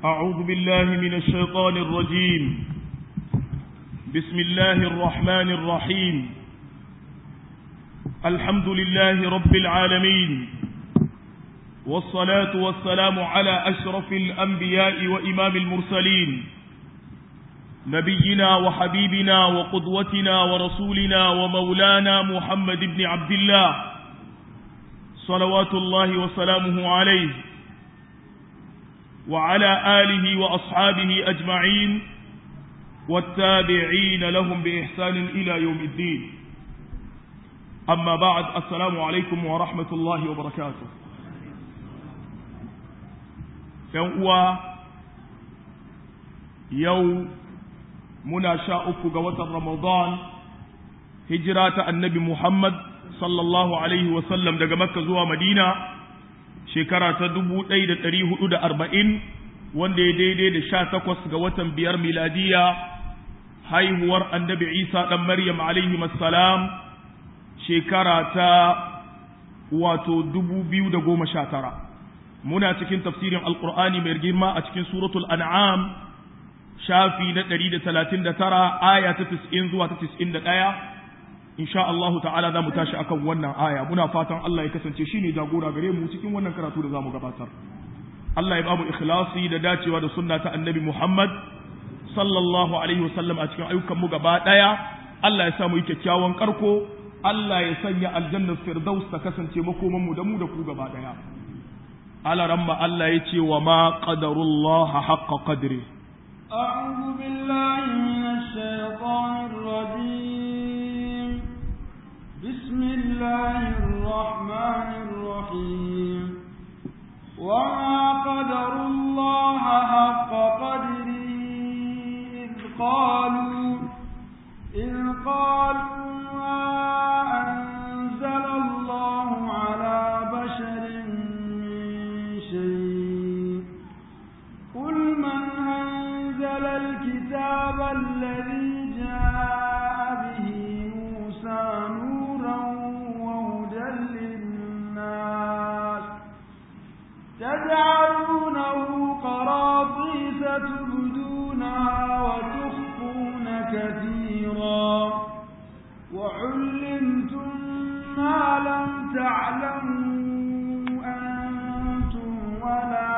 أعوذ بالله من الشيطان الرجيم بسم الله الرحمن الرحيم الحمد لله رب العالمين والصلاة والسلام على أشرف الأنبياء وإمام المرسلين نبينا وحبيبنا وقدوتنا ورسولنا ومولانا محمد بن عبد الله صلوات الله وسلامه عليه وعلى آله وأصحابه أجمعين والتابعين لهم بإحسان إلى يوم الدين أما بعد السلام عليكم ورحمة الله وبركاته يوم يوم muna sha uku ga watan Ramadan hijira ta annabi Muhammad sallallahu alaihi wasallam daga Makka zuwa Madina shekara ta dubu ɗaya da ɗari hudu da arba'in wanda ya daidai da sha takwas ga watan biyar miladiya haihuwar annabi Isa ɗan Maryam alaihi salam shekara ta wato dubu biyu da goma sha tara muna cikin tafsirin alƙur'ani mai girma a cikin suratul an'am shafi na ɗari da talatin da tara aya ta tis'in zuwa ta tis'in da ɗaya insha Allahu ta'ala za mu tashi akan wannan aya muna fatan Allah ya kasance shine jagora gare mu cikin wannan karatu da za mu gabatar Allah ya bamu ikhlasi da dacewa da sunna ta annabi Muhammad sallallahu alaihi wasallam a cikin ayyukan mu gaba ɗaya Allah ya sa mu yi kyakkyawan karko Allah ya sanya aljannar firdaus ta kasance makoman mu da mu da ku gaba ɗaya alaramma Allah ya ce wa ma qadarullaha haqqa qadri أعوذ بالله من الشيطان الرجيم بسم الله الرحمن الرحيم وما قدر الله حق قدره إذ قالوا إذ قالوا ما أنزل الله على بشر من شيء قل من أنزل الكتاب الذي جاء به موسى نورا وهدى للناس تجعلونه قراطيس تبدونها وتخفون كثيرا وعلمتم ما لم تعلموا أنتم ولا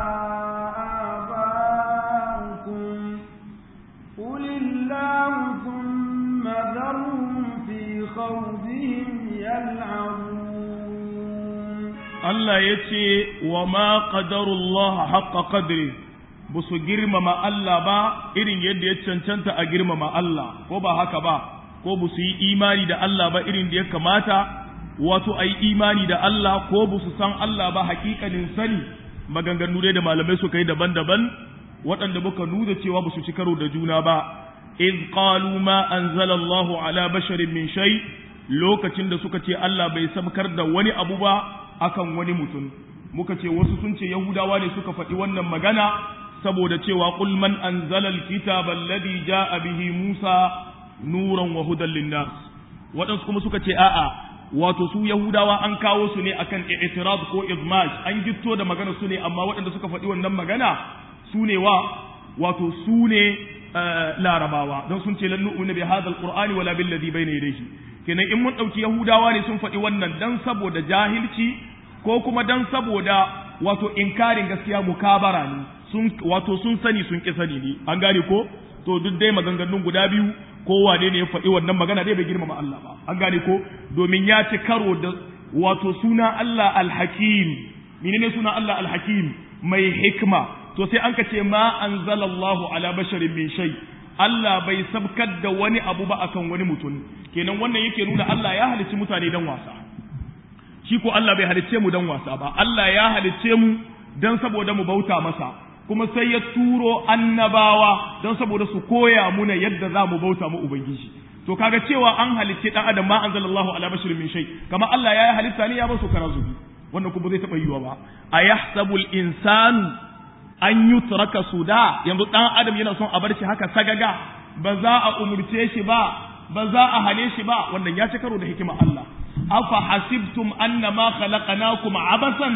قل الله ثم ذرهم في خوضهم يلعبون Allah ya ce wa ma qadarullah haqqa qadri ba su girmama Allah ba irin yadda ya cancanta a girmama Allah ko ba haka ba ko ba su yi imani da Allah ba irin da ya kamata wato a yi imani da Allah ko ba su san Allah ba hakikanin sani maganganu dai da malamai suka yi daban-daban waɗanda muka nuna cewa ba su ci karo da juna ba iz qalu ma anzala Allahu ala basharin min shay lokacin da suka ce Allah bai sabkar da wani abu ba akan wani mutum muka ce wasu sun ce yahudawa ne suka faɗi wannan magana saboda cewa qul man anzala alkitaba alladhi jaa bihi Musa nuran wa hudan linnas waɗansu kuma suka ce a'a wato su yahudawa an kawo su ne akan i'tirad ko izmaj an gitto da magana su ne amma waɗanda suka faɗi wannan magana su ne wa wato su ne larabawa don sun ce lan nu'minu bi hadha alqur'ani wala bil ladhi bayna yadayhi kenan in mun dauki yahudawa ne sun faɗi wannan dan saboda jahilci ko kuma dan saboda wato inkarin gaskiya mukabara ne sun wato sun sani sun ki sani ne an gane ko to duk dai maganganun guda biyu kowa ne ne ya faɗi wannan magana dai bai girmama Allah ba an gane ko domin ya ci karo da wato suna Allah alhakim menene suna Allah alhakim mai hikma to sai an ka ce ma anzalallahu ala basharin min shay Allah bai sabkar da wani abu ba akan wani mutum kenan wannan yake nuna Allah ya halicci mutane dan wasa shi ko Allah bai halicce mu dan wasa ba Allah ya halicce mu dan saboda mu bauta masa kuma sai ya turo annabawa don saboda su koya muna yadda za mu bauta mu ubangiji to kaga cewa an halicce dan adam ma anzalallahu ala basharin min shay kama Allah ya halitta ne ya ba su karazubi wannan kuma zai taba yiwa ba ayahsabul insanu an yutraka suda yanzu dan adam yana son a bar shi haka sagaga ba za a umurce shi ba ba za a hane shi ba wannan ya ci karo da hikima Allah afa hasibtum annama khalaqnakum abasan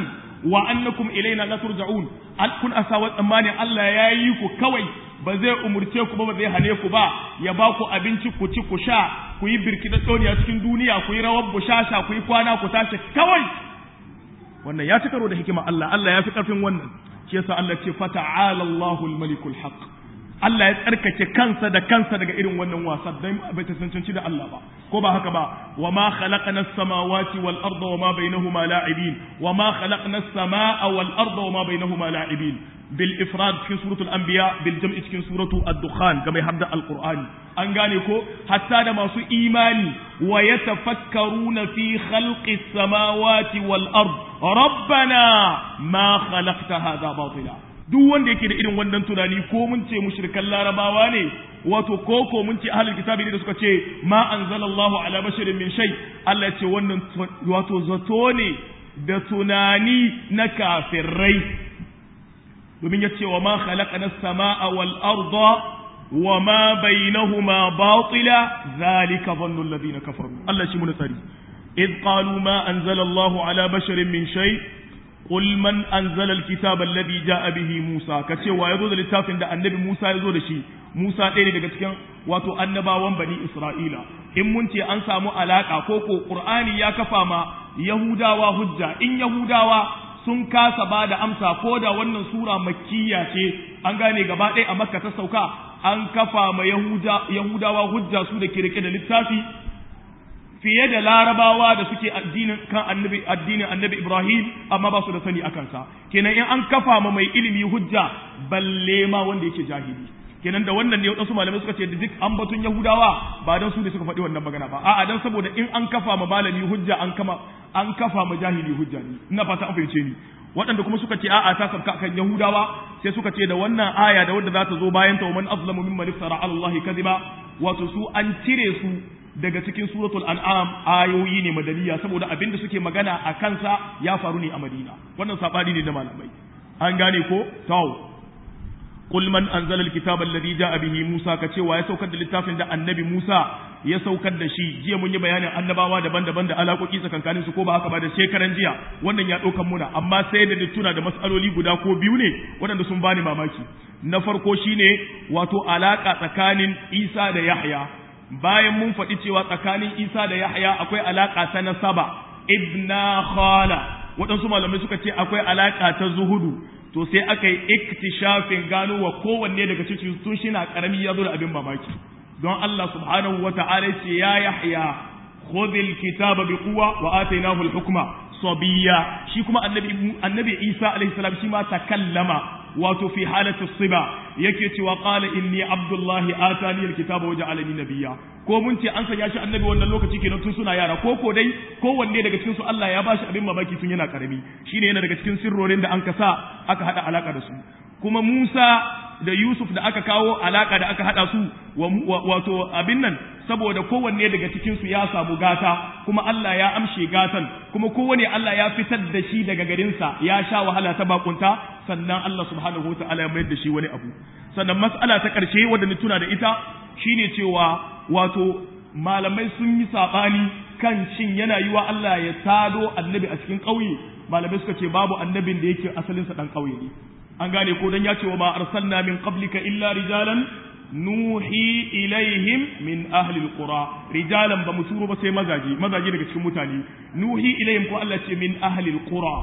wa annakum ilaina la turja'un kun asawa tsammani Allah ya yi ku kawai ba zai umurce ku ba ba zai hane ku ba ya ba ku abinci ku ci ku sha ku yi birkida a cikin duniya ku yi rawar bushasha ku yi kwana ku tashi kawai wannan ya ci karo da hikima Allah Allah ya fi karfin wannan shi yasa Allah ce fata'ala Allahul malikul haqq Allah ya tsarkake kansa da kansa daga irin wannan wasa dan bai ta cancanci da Allah ba ko ba haka ba wa ma khalaqna as-samawati wal arda wa ma bainahuma la'ibin wa ma khalaqna as-samaa wal arda wa ma bainahuma la'ibin bil ifrad cikin suratul anbiya bil jam'i cikin suratu ad-dukhan ga mai hadda al-qur'ani an gane ko hatta da masu imani wa yatafakkaruna fi khalqis samawati wal ard rabbana ma khalaqta hadha batila duk wanda yake da irin wannan tunani ko mun ce mushrikan larabawa ne wato ko ko mun ce ahlul kitabi ne da suka ce ma anzalallahu ala basharin min shay Allah ya ce wannan wato zato ne da tunani na kafirai domin ya ce wa ma khalaqana as-samaa wal arda wa ma bainahuma batila zalika dhannu alladhina kafaru Allah shi mun tsari id qalu ma anzalallahu ala basharin min shay قل من أنزل الكتاب الذي جاء به موسى كتشي ويزو da littafin da annabi Musa ya zo da shi Musa ɗaya ne daga cikin wato annabawan bani Isra'ila in mun ce an samu alaka ko ko Qur'ani ya kafa ma Yahudawa hujja in Yahudawa sun kasa ba da amsa ko da wannan sura makkiya ce an gane gaba ɗaya a Makka ta sauka an kafa ma Yahudawa hujja su da ke rike da littafi fiye da larabawa da suke addinin kan annabi addinin annabi Ibrahim amma ba su da sani akan sa kenan in an kafa ma mai ilimi hujja balle ma wanda yake jahili kenan da wannan ne wadansu malamai suka ce da duk an batun Yahudawa ba dan su da suka faɗi wannan magana ba a'a dan saboda in an kafa ma malami hujja an kama an kafa ma jahili hujja ne ina fata an fahimce ni waɗanda kuma suka ce a'a ta sabka kan Yahudawa sai suka ce da wannan aya da wadda za ta zo bayan ta man azlamu mimman iftara ala Allah kadhiba wato su an cire su daga cikin suratul an'am ayoyi ne madaniya saboda abin da suke magana a kansa ya faru ne a madina wannan sabani ne na malamai an gane ko taw qul man anzala alkitaba alladhi ja'a bihi musa kace wa ya saukar da littafin da annabi musa ya saukar da shi jiya mun yi bayanin annabawa daban-daban da alaƙoƙi tsakankanin su ko ba haka ba da shekaran jiya wannan ya ɗaukan muna amma sai da tuna da matsaloli guda ko biyu ne waɗanda sun bani mamaki na farko shine wato alaƙa tsakanin isa da yahya bayan mun faɗi cewa tsakanin Isa da Yahya akwai alaƙa ta nasaba ibna khala waɗansu malamai suka ce akwai alaƙa ta zuhudu to sai aka yi iktishafin gano wa kowanne daga cikin tun shi na ƙarami ya zo da abin mamaki don Allah subhanahu wa ta'ala ce ya Yahya khudhil kitaba bi quwwa wa atainahu al-hukma sabiyya shi kuma annabi annabi Isa alaihi salam shi ma takallama wato fi halatu siba yake cewa qala inni abdullahi atani alkitaba wa ja'alani nabiyya ko mun ce an sanya shi annabi wannan lokaci kenan tun suna yara ko ko dai kowanne daga cikin su Allah ya bashi abin mamaki tun yana karami shine yana daga cikin sirrorin da an kasa aka hada alaka da su kuma Musa da Yusuf da aka kawo alaka da aka hada su wato abin nan saboda kowanne daga cikin su ya samu gata kuma Allah ya amshe gatan kuma kowanne Allah ya fitar da shi daga garinsa ya sha wahala ta bakunta sannan Allah subhanahu wa ta'ala ya mayar da shi wani abu sannan mas'ala ta ƙarshe wadda ni tuna da ita shine cewa wato malamai sun yi saɓani kan shin yana yiwa Allah ya tado annabi a cikin ƙauye malamai suka ce babu annabin da yake asalinsa ɗan ƙauye ne an gane ko dan ya ce wa ma arsalna min qablika illa rijalan nuhi ilaihim min ahli alqura rijalan ba mu turo ba sai mazaji mazaji daga cikin mutane nuhi ilaihim ko Allah ce min ahli alqura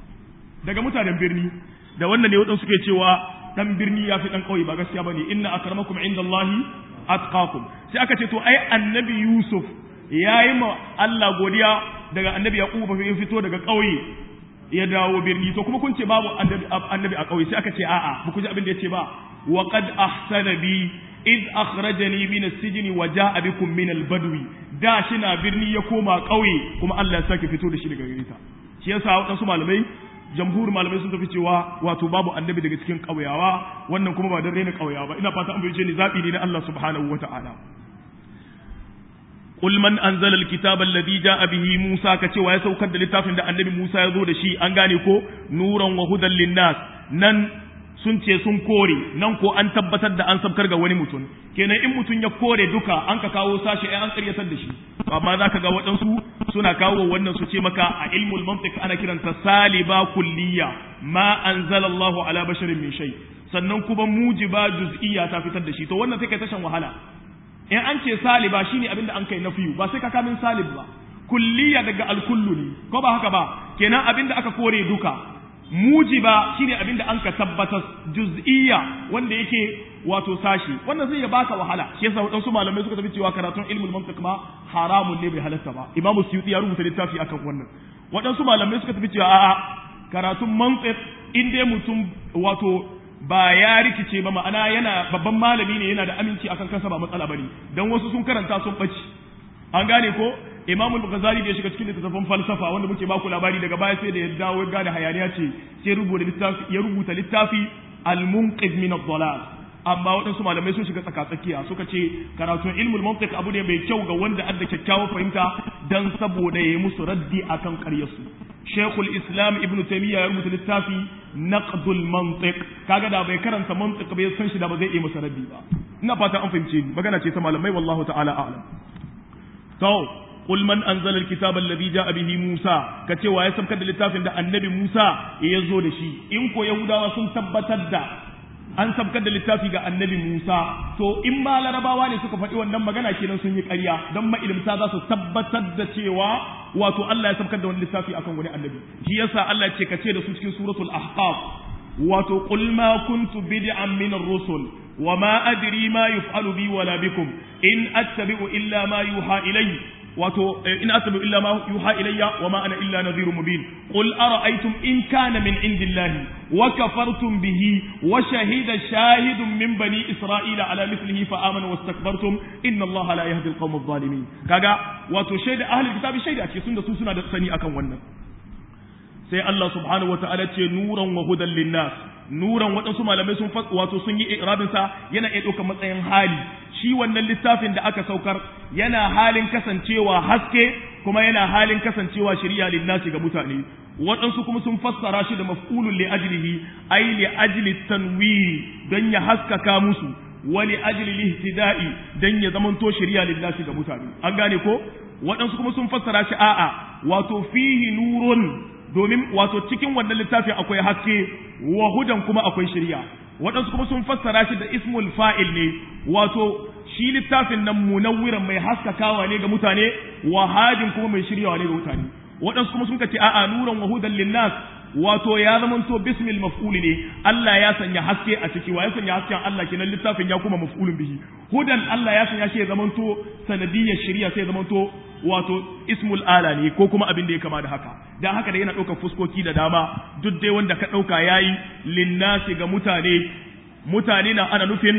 daga mutanen birni da wannan ne wadansu suke cewa dan birni ya fi dan kauye ba gaskiya bane inna akramakum indallahi atqakum sai aka ce to ai annabi yusuf yayi ma Allah godiya daga annabi yaqub ba ya fito daga kauye ya dawo birni to kuma kun ce babu annabi a kauye sai aka ce a'a ba ku ji abin da yace ba wa qad ahsana bi id akhrajani min as-sijn wa jaa bikum min al-badwi da shi na birni ya koma kauye kuma Allah ya sake fito da shi daga gare ta shi yasa wadansu malamai jamhur malamai sun tafi cewa wato babu annabi daga cikin ƙauyawa wannan kuma ba don raina ƙauyawa ba ina fata an fahimce ni zaɓi ne na Allah subhanahu wa ta'ala qul man anzala alkitaba alladhi ja'a bihi Musa ka cewa ya saukar da littafin da annabi Musa ya zo da shi an gane ko nuran wa hudan linnas nan sun ce sun kore nan ko an tabbatar da an sabkar ga wani mutum kenan in mutum ya kore duka an ka kawo sashi ai an karyatar da shi amma zaka ga waɗansu suna kawo wannan su ce maka a ilmul mantiq ana kiranta saliba kulliya ma anzalallahu ala basharin min shay sannan kuma mujiba juz'iyya ta fitar da shi to wannan sai kai tashan wahala in an ce saliba shine abinda an kai nafiyu ba sai ka kamin salib ba kulliya daga alkullu ne ko ba haka ba kenan abinda aka kore duka mujiba shine abinda an ka tabbatar juz'iyya wanda yake wato sashi wannan zai ya baka wahala shi yasa wadansu malamai suka tafi cewa karatun ilmul mantiq ma haramun ne bai halatta ba imam suyuti ya rubuta littafi akan wannan wadansu malamai suka tafi cewa a'a karatun mantiq in dai mutum wato ba ya rikice ba ma'ana yana babban malami ne yana da aminci akan kansa ba matsala bane dan wasu sun karanta sun baci an gane ko imamu al-ghazali da ya shiga cikin littattafan falsafa wanda muke baku labari daga baya sai da ya dawo gane hayaniya ce sai rubuta littafi ya rubuta littafi al-munqidh min ad-dalal amma waɗansu malamai sun shiga tsakatsakiya suka ce karatun ilmul mantiq abu ne mai kyau ga wanda adda kyakkyawar fahimta dan saboda ya yi musu raddi akan ƙaryarsu shekul islam ibn taymiya ya rubuta littafi naqdul mantiq kaga da bai karanta mantiq bai san shi da ba zai iya masa raddi ba ina fata an fahimce ni magana ce ta malamai wallahu ta'ala a'lam to qul man anzala alkitaba alladhi ja'a bihi musa kace wa ya sabkar da littafin da annabi musa ya zo da shi in ko yahudawa sun tabbatar da an sabkar da littafi ga annabi Musa to in ma larabawa ne suka faɗi wannan magana kenan sun yi ƙarya don ma'ilimta za su tabbatar da cewa wato Allah ya sabkar da wani littafi akan wani annabi shi yasa Allah ya ce kace da su cikin suratul ahqaf wato qul ma kuntu bid'an min ar-rusul wa ma adri ma yuf'alu bi wala bikum in attabi'u illa ma yuha ilayya wato in asabu illa ma yuha ilayya wa ma ana illa nadhirun mubin qul ara'aytum in kana min indillahi wa kafartum bihi wa shahida shahidun min bani isra'ila ala mithlihi fa amana wastakbartum inna allaha la yahdi alqawm adh-dhalimin kaga wato shaida ahli kitabi shaida ce sun da su suna da sani akan wannan sai Allah subhanahu wataala ce nuran wa hudan linnas nuran waɗansu malamai sun wato sun yi irabin sa yana iya ɗaukar matsayin hali shi wannan littafin da aka saukar yana halin kasancewa haske kuma yana halin kasancewa shari'a linnasi ga mutane waɗansu kuma sun fassara shi da maf'ulun li ajlihi ay li ajli tanwiri don ya haskaka musu wa li ajli lihtida'i don ya zamanto shari'a linnasi ga mutane an gane ko waɗansu kuma sun fassara shi a'a wato fihi nurun domin wato cikin wannan littafin akwai haske wa hudan kuma akwai shari'a waɗansu kuma sun fassara shi da ismul fa'il ne wato shi littafin nan munawwiran mai haskakawa ne ga mutane wa hadin kuma mai shiryawa ne ga mutane waɗansu kuma sun ce a'a nuran wa hudan linnas wato ya zamanto bismil maf'ul ne Allah ya sanya haske a ciki wa ya sanya hasken Allah kenan littafin ya kuma maf'ulun bihi hudan Allah ya sanya shi ya zamanto sanadiyyar shari'a sai ya zamanto wato ismul ala ne ko kuma abin da ya kama da haka dan haka da yana ɗaukar fuskoki da dama duk dai wanda ka ɗauka yayi linnasi ga mutane mutane na ana nufin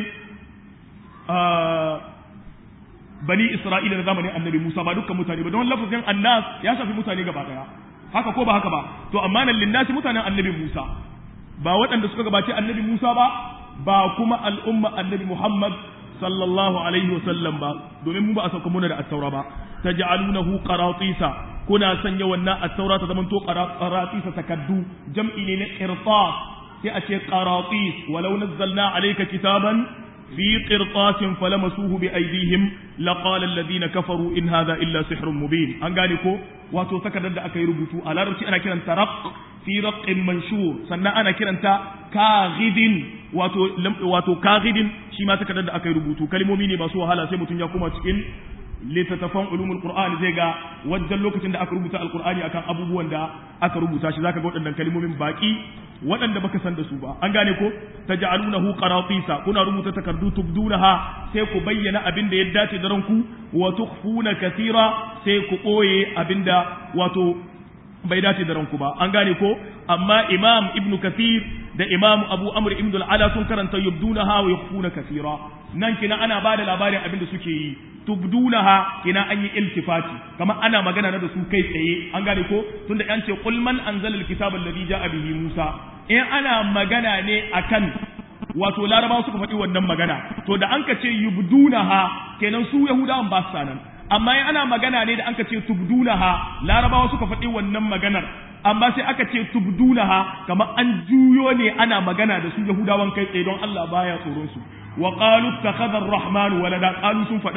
bani isra'ila da zamanin annabi musa ba dukkan mutane ba don lafazin annas ya shafi mutane gaba daya haka ko ba haka ba to amma nan linnasi mutanen annabi musa ba waɗanda suka gabaci annabi musa ba ba kuma al'umma annabi muhammad sallallahu alaihi wasallam ba domin mu ba a sauka muna da attaura ba taj'alunahu qaratisa kuna sanya wannan attaura ta zamanto qaratisa takaddu jam'i ne na qirtas sai a ce qaratis walau nazzalna alayka kitaban fi qirtasin falamasuhu bi aydihim laqala alladhina kafaru in hadha illa sihrun mubin an gane ko wato takardar da aka yi rubutu a larabci ana kiranta raq fi raqqin manshur sannan ana kiranta kaghidin wato wato kaghidin shi ma takardar da aka yi rubutu kalmomi ne masu wahala sai mutum ya koma cikin littattafan ulumul qur'ani zai ga wajen lokacin da aka rubuta alqur'ani akan abubuwan da aka rubuta shi zaka ga waɗannan kalmomin baki waɗanda baka san da su ba an gane ko taj'alunahu qaratisa kuna rubuta takardu tubdunaha sai ku bayyana abin da ya dace da ranku wa tukhfuna kathira sai ku koye abinda wato bai dace da ranku ba an gane ko amma imam ibnu kathir da imam abu amr ibn al-ala sun karanta yubdunaha wa yukhfuna kathira nan kina ana bada labarin abin da suke yi tubdunaha kina an yi iltifati kamar ana magana na da su kai tsaye an gane ko tunda an ce qul man anzala alkitaba alladhi ja'a bihi musa in ana magana ne akan wato larabawa suka faɗi wannan magana to da an ka ce yubdunaha kenan su yahudawan ba su sanan amma in ana magana ne da an ka ce tubdunaha larabawa suka faɗi wannan maganar amma sai aka ce tubdunaha kamar an juyo ne ana magana da su yahudawan kai tsaye don Allah baya tsoron su wa qalu ittakhadha ar-rahman walada qalu sun fada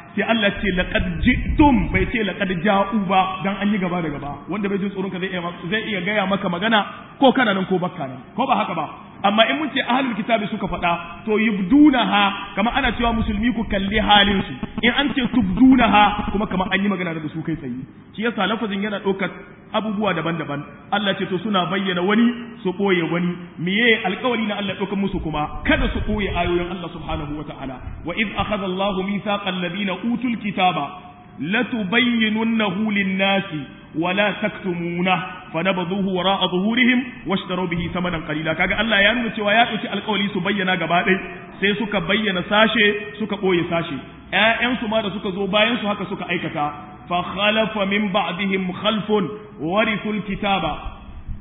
sai Allah ce laqad ji'tum bai ce laqad ja'u ba dan an yi gaba da gaba wanda bai jin tsoron ka zai iya zai iya gaya maka magana ko kana nan ko bakka nan ko ba haka ba amma in mun ce ahlul kitabi suka faɗa to yubdunaha kamar ana cewa musulmi ku kalli halin su in an ce tubdunaha kuma kamar an yi magana da su kai tsaye shi yasa lafazin yana ɗaukar abubuwa daban-daban Allah ce to suna bayyana wani su ɓoye wani miye alƙawari na Allah ɗaukar musu kuma kada su ɓoye ayoyin Allah subhanahu wa ta'ala wa iz akhadha Allahu mithaqal ladina utul kitaba latubayyinunnahu lin-nasi ولا تكتمونه فنبذوه وراء ظهورهم واشتروا به ثمنا قليلا kaga Allah ya nuna cewa ya dauki alƙawari su bayyana gaba ɗaya sai suka bayyana sashe suka ɓoye sashe ƴaƴansu ma da suka zo bayan su haka suka aikata fa khalafa min ba'dihim khalfun warithul kitaba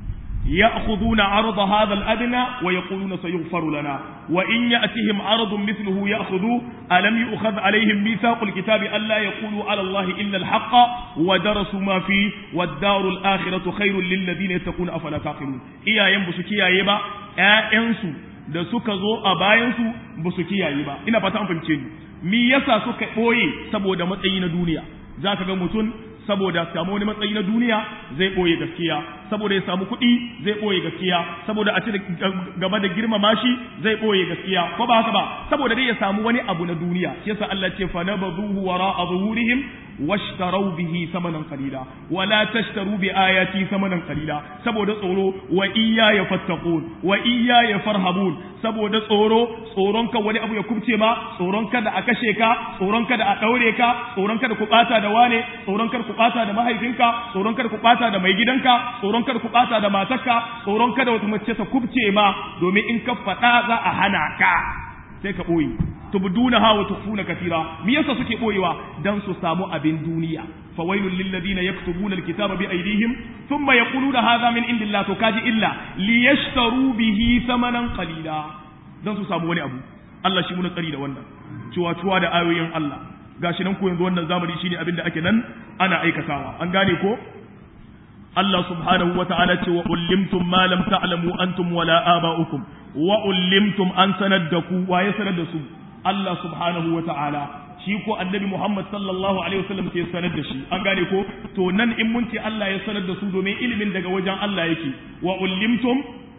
يأخذون عرض هذا الأدنى ويقولون سيغفر لنا وإن يأتهم عرض مثله يأخذوا ألم يؤخذ عليهم ميثاق الكتاب ألا يقولوا على الله إلا الحق ودرسوا ما فيه والدار الآخرة خير للذين يتقون أفلا تعقلون إيا ينبسوا كيا يبا أنسوا da suka zo a bayansu ba su kiyaye ba ina fata an fahimce ni me yasa suka ɓoye saboda matsayi na duniya za ka ga mutum saboda samu wani matsayi na duniya zai ɓoye gaskiya saboda ya samu kuɗi zai ɓoye gaskiya saboda a ci gaba da girmama shi zai ɓoye gaskiya ko ba haka ba saboda dai ya samu wani abu na duniya shi yasa Allah ce fa nabadhuhu wara'a zuhurihim washtaraw bihi samanan qalila wala tashtaru bi ayati samanan qalila saboda tsoro wa iyya ya fattaqun wa iyya ya farhabun saboda tsoro tsoron ka wani abu ya kubce ma tsoron kada a kashe ka tsoron kada a daure ka tsoron kada ku bata da wane tsoron kada ku bata da mahaifinka tsoron kada ku bata da mai gidanka tsoron kada ku bata da matarka tsoron kada wata mace ta kubce ma domin in ka faɗa za a hana ka sai ka ɓoye tubdunaha wa tukhfuna katira me yasa suke boyewa dan su samu abin duniya fawailul lil ladina yaktubuna alkitaba bi aydihim thumma yaquluna hadha min indillah to kaji illa liyashtaru bihi thamanan qalila dan su samu wani abu Allah shi muna tsari da wannan cewa cewa da ayoyin Allah gashi nan ko yanzu wannan zamani shine abin da ake nan ana aikatawa an gane ko Allah subhanahu wa ta'ala ce wa ullimtum ma lam ta'lamu antum wala aba'ukum wa ullimtum an sanar da ku waye sanar da su Allah subhanahu wa ta'ala shi ko annabi Muhammad sallallahu alaihi wasallam ke sanar da shi an gane ko to nan in mun ce Allah ya sanar da su domin ilimin daga wajen Allah yake wa ullimtum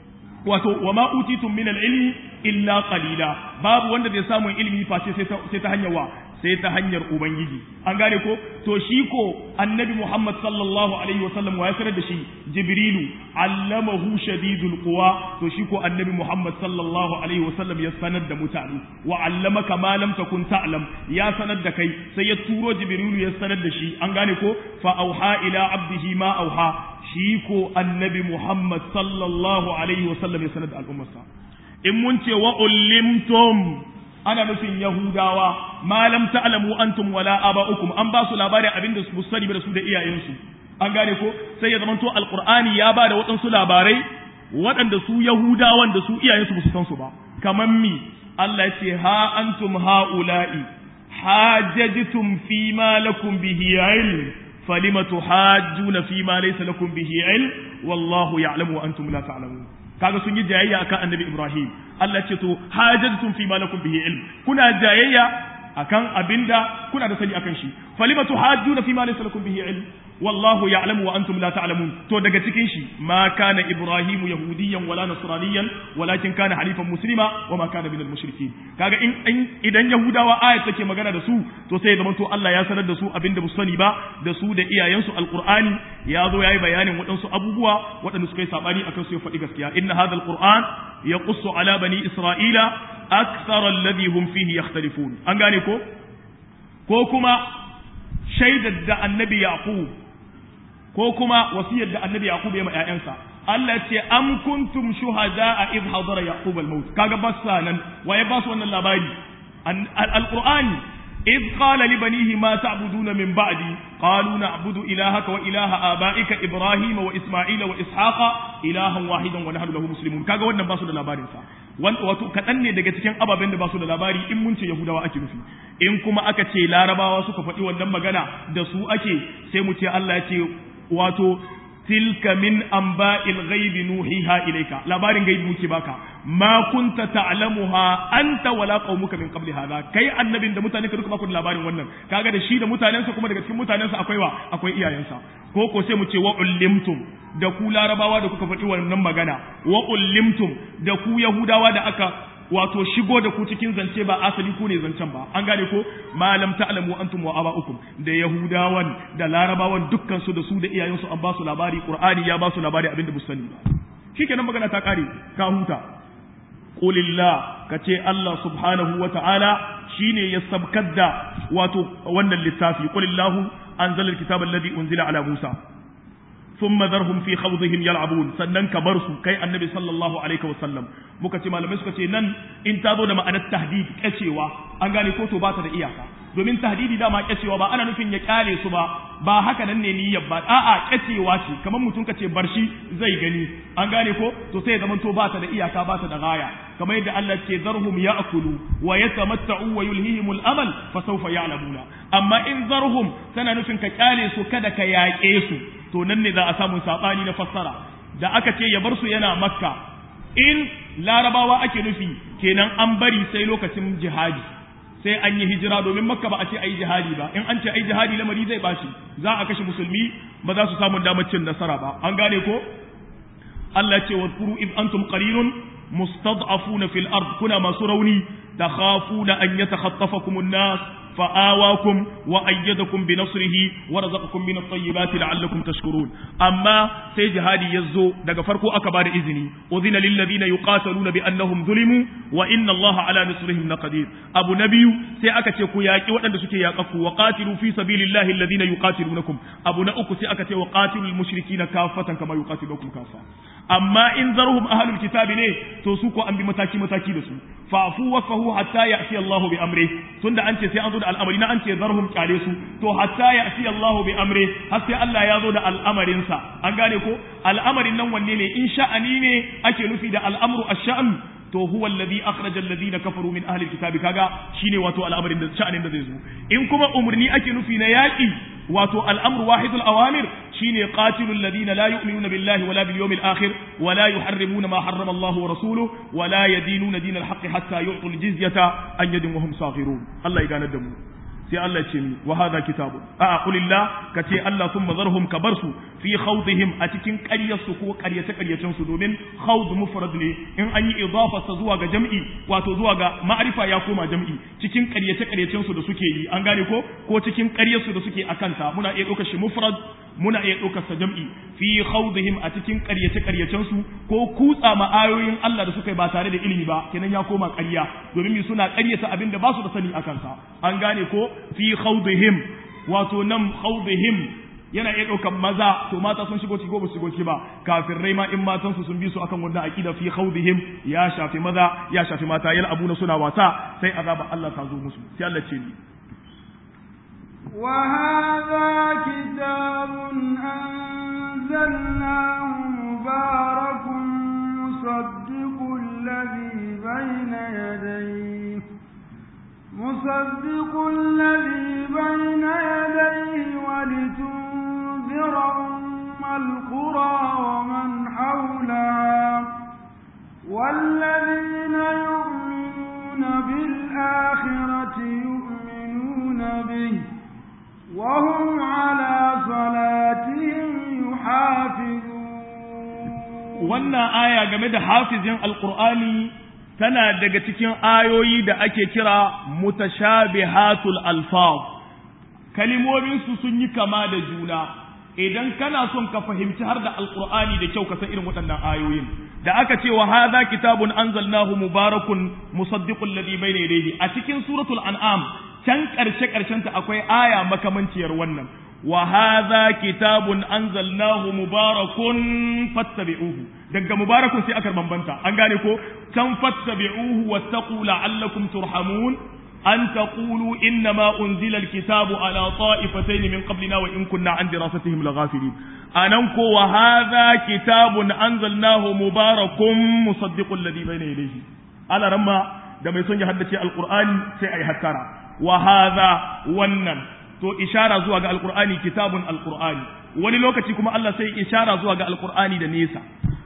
wato wa ma utitum min al-ilmi illa qalila babu wanda zai samu ilimi face sai ta hanyar wa sai ta hanyar ubangiji an gane ko to shi ko annabi Muhammad sallallahu alaihi wasallam wa ya sanar da shi jibrilu allamahu shadidul quwa to shi ko annabi Muhammad sallallahu alaihi wasallam ya sanar da mutane wa allamaka ma lam takun ta'lam ya sanar da kai sai ya turo jibrilu ya sanar da shi an gane ko fa auha ila abdihi ma auha shi ko annabi Muhammad sallallahu alaihi wasallam ya sanar da al'ummarsa in mun ce wa ullimtum ana nufin Yahudawa malam ta'lamu antum wala aba'ukum an ba su labarin abin da su sani da su da iyayensu an gane ko sai ya zamanto alqur'ani ya ba da waɗansu labarai waɗanda su Yahudawan da su iyayensu ba su san su ba kaman mi Allah ya ce ha antum haula'i hajajtum fi ma lakum bihi ilm falima tuhajjuna fi ma laysa lakum bihi ilm wallahu ya'lamu wa antum la ta'lamun kaga sun yi jayayya akan annabi Ibrahim Allah ce to hajjatum fi ma lakum bihi ilm kuna jayayya akan abinda kuna da sani akan shi falima tuhajjuna fi ma laysa lakum bihi ilm wallahu ya'lamu wa antum la ta'lamun to daga cikin shi ma kana ibrahimu yahudiyan wala nasraniyan walakin kana halifan muslima wa ma kana minal mushrikin kaga in idan yahudawa ayat take magana da su to sai zaman to Allah ya sanar da su abinda musu sani ba da su da iyayensu alqur'ani ya zo yayi bayanin waɗansu abubuwa waɗanda suka yi sabani akan su ya faɗi gaskiya inna hadha alqur'an yaqussu ala bani isra'ila akthar alladhi hum fihi yakhtalifun an gane ko ko kuma shaidar da annabi yaqub ko kuma wasiyar da annabi yaqub ya ma ƴaƴansa Allah ya ce am kuntum shuhada'a id hadara yaqub al-maut kaga bassa nan waye ba su wannan labari al-qur'ani id qala li banihi ma ta'buduna min ba'di qalu na'budu ilahaka wa ilaha aba'ika ibrahima wa isma'ila wa ishaqa ilahan wahidan wa nahnu lahu muslimun kaga wannan ba su da labarin sa wato kaɗan ne daga cikin ababen da ba su da labari in mun ce yahudawa ake nufi in kuma aka ce larabawa suka faɗi wannan magana da su ake sai mu ce Allah ya ce wato tilka min anba'il ghaibi nuhiha ilayka labarin gaibi muke baka ma kunta ta'lamuha anta wala qaumuka min qabli hadha kai annabin da mutane ka duka baku labarin wannan kaga da shi da mutanensa kuma daga cikin mutanensa akwai wa akwai iyayensa ko ko sai mu ce wa ullimtum da ku larabawa da kuka faɗi wannan magana wa ullimtum da ku yahudawa da aka wato shigo da ku cikin zance ba asali ku ne zancen ba an gane ko malam ta'lamu antum wa aba'ukum da yahudawan da larabawan dukkan su da su da iyayensu an ba su labari qur'ani ya ba su labari abinda bu sani ba shikenan magana ta kare ka huta qulillah kace Allah subhanahu wa ta'ala shine ya sabkar da wato wannan littafi qulillahu anzala alkitaba alladhi unzila ala musa ثم ذرهم في خوضهم يلعبون sannan ka bar su kai annabi sallallahu alaihi wasallam muka ce malamai suka ce nan in ta zo da ma'anar tahdid kacewa an gane ko to ba ta da iyaka domin tahdidi dama kacewa ba ana nufin ya kyale su ba ba haka nan ne niyyar ba a'a kacewa ce kamar mutum ka ce bar shi zai gani an gane ko to sai ya zama to ba ta da iyaka ba ta da gaya kamar yadda Allah ce zarhum ya'kulu wa yatamatta'u wa yulhihimul amal fa sawfa ya'lamuna amma in zarhum tana nufin ka kyale su kada ka yaƙe su to nan ne za a samu saɓani na fassara da aka ce ya bar su yana makka in larabawa ake nufi kenan an bari sai lokacin jihadi sai an yi hijira domin makka ba a ce a yi jihadi ba in an ce a yi jihadi lamari zai bashi za a kashe musulmi ba za su samu damar cin nasara ba an gane ko Allah ce wadkuru iz antum qalilun mustad'afuna fil ard kuna masu rauni takhafuna an yatakhatafakum an-nas فآواكم وأيدكم بنصره ورزقكم من الطيبات لعلكم تشكرون أما سي جهادي يزو دقا فرقو أكبر إذني أذن للذين يقاتلون بأنهم ظلموا وإن الله على نصرهم لقدير أبو نبي سي أكتي كياكي وأن سكي ياقفو وقاتلوا في سبيل الله الذين يقاتلونكم أبو نأكو سي أكتي وقاتلوا المشركين كافة كما يقاتلوكم كافة amma in zarhum ahlul kitabi ne to su ko an bi mataki mataki da su fa'fu wasfahu hatta ya'ti Allahu bi amri tunda an ce sai an zo da al'amari na an ce zarhum kyale su to hatta ya'ti Allahu bi amri har sai Allah ya zo da al'amarin sa an gane ko al'amarin nan wanne ne in sha'ani ne ake nufi da al'amru ash-sha'n to huwa alladhi akhraja alladhina kafaru min ahli alkitabi kaga shine wato al'amarin da sha'anin da zai zo in kuma umurni ake nufi na yaki wato al'amru wahidul awamir shine qatilu alladhina la yu'minuna billahi wala bil yawmil akhir wala yuharrimuna ma harrama Allah wa rasuluhu wala yadinuna dinal haqqi hatta yu'tul jizyata an yadin wa hum saghirun Allah ya ganar da mu sai Allah ce ni wa hadha kitabun a qulillah ka ce Allah thumma zarhum ka bar su fi khawdihim a cikin ƙaryarsu ko ƙaryace ƙaryacen su domin khawd mufrad ne in an yi idafa sa zuwa ga jam'i wato zuwa ga ma'rifa ya koma jam'i cikin ƙaryace ƙaryacen su da suke yi an gane ko ko cikin ƙaryarsu da suke akanta muna iya ɗaukar shi mufrad muna iya ɗaukar sa jam'i fi khawdihim a cikin ƙaryace ƙaryacen su ko kutsa ma ayoyin Allah da suka yi ba tare da ilimi ba kenan ya koma ƙarya domin mi suna ƙaryata abin da ba su da sani akan sa an gane ko fi khawdihim wato nan khawdihim yana iya ɗaukar maza to mata sun shigo ciki ko ba su shigo ciki ba kafirai ma in matan su sun bi su akan wannan aqida fi khawdihim ya shafi maza ya shafi mata yal abuna suna wasa sai azaba Allah ta zo musu sai Allah ce ni وهذا كتاب أنزلناه مبارك مصدق الذي بين يديه مصدق الذي بين يديه ولتنذر أم القرى ومن حولها والذين يؤمنون بالآخرة يؤمنون به وهم على صلاتهم يحافظون wannan aya game da hafizin alqur'ani tana daga cikin ayoyi da ake kira mutashabihatul alfaz kalimomin su sun yi kama da juna idan kana son ka fahimci har da alqur'ani da kyau ka san irin waɗannan ayoyin da aka ce wa hadha kitabun anzalnahu mubarakun musaddiqul ladhi bayna yadayhi a cikin suratul an'am can karshe karshen ta akwai aya makamanciyar wannan wa hadha kitabun anzalnahu mubarakun fattabi'uhu daga mubarakun sai aka bambanta an gane ko can fattabi'uhu wattaqu la'allakum turhamun an taqulu inna ma unzila alkitabu ala ta'ifatayn min qablina wa in kunna an dirasatihim laghafilin anan ko wa hadha kitabun anzalnahu mubarakun musaddiqul ladhi bayna yadayhi ala ramma da mai son ya haddace alqur'ani sai ai hattara wa hadha wannan to ishara zuwa ga alqur'ani kitabun alqur'ani wani lokaci kuma Allah sai ishara zuwa ga alqur'ani da nesa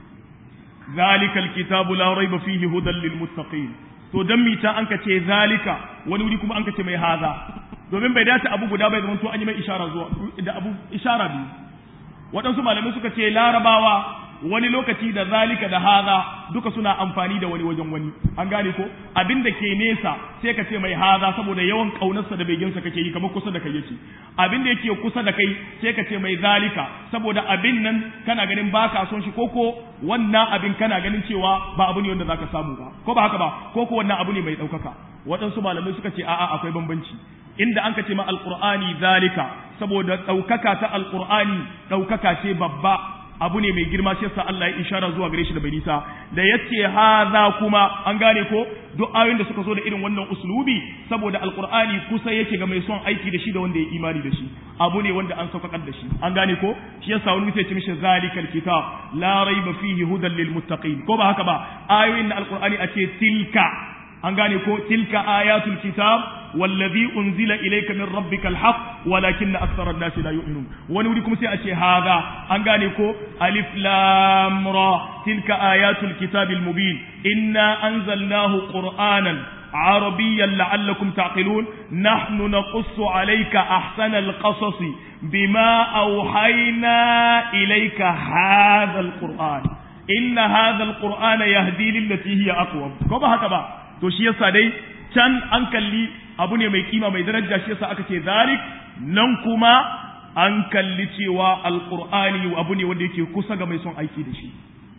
zalikal kitabu la raiba fihi hudan lil muttaqin to dan mita an ka ce zalika wani wuri kuma an ka ce mai haza domin bai dace abu guda bai zama to an yi mai ishara zuwa da abu ishara biyu waɗansu malamai suka ce larabawa wani lokaci da zalika da haza duka suna amfani da wani wajen wani an gane ko abin da ke nesa sai ka ce mai haza saboda yawan kaunarsa da beginsa kake yi kamar kusa da kai yake abin da yake kusa da kai sai ka ce mai zalika saboda abin nan kana ganin baka son shi koko wannan abin kana ganin cewa ba abu ne wanda zaka samu ba ko ba haka ba koko wannan abu ne mai ɗaukaka waɗansu malamai suka ce a'a akwai bambanci inda an ka ce ma alqur'ani zalika saboda ɗaukaka ta alqur'ani ɗaukaka ce babba abu ne mai girma shi yasa Allah ya ishara zuwa gare shi da bai nisa da yace haza kuma an gane ko duk ayoyin da suka zo da irin wannan uslubi saboda alqur'ani kusa yake ga mai son aiki da shi da wanda ya imani da shi abu ne wanda an saukakar da shi an gane ko shi yasa wani sai ce mishi zalikal kitab la raiba fihi hudan lil muttaqin ko ba haka ba ayoyin da alqur'ani a ce tilka an gane ko tilka ayatul kitab wallazi unzila ilayka min rabbikal haqq walakinna akthara an-nasi la yu'minun wani wuri kuma sai a ce hada an gane ko alif lam ra tilka ayatul kitabil mubin inna anzalnahu qur'anan عربيا لعلكم تعقلون نحن نقص عليك أحسن القصص بما أوحينا إليك هذا القرآن إن هذا القرآن يهدي للتي هي أقوم كما هكذا to shi yasa dai can an kalli abu ne mai kima mai daraja shi yasa aka ce zalik nan kuma an kalli cewa alqur'ani abu ne wanda yake kusa ga mai son aiki da shi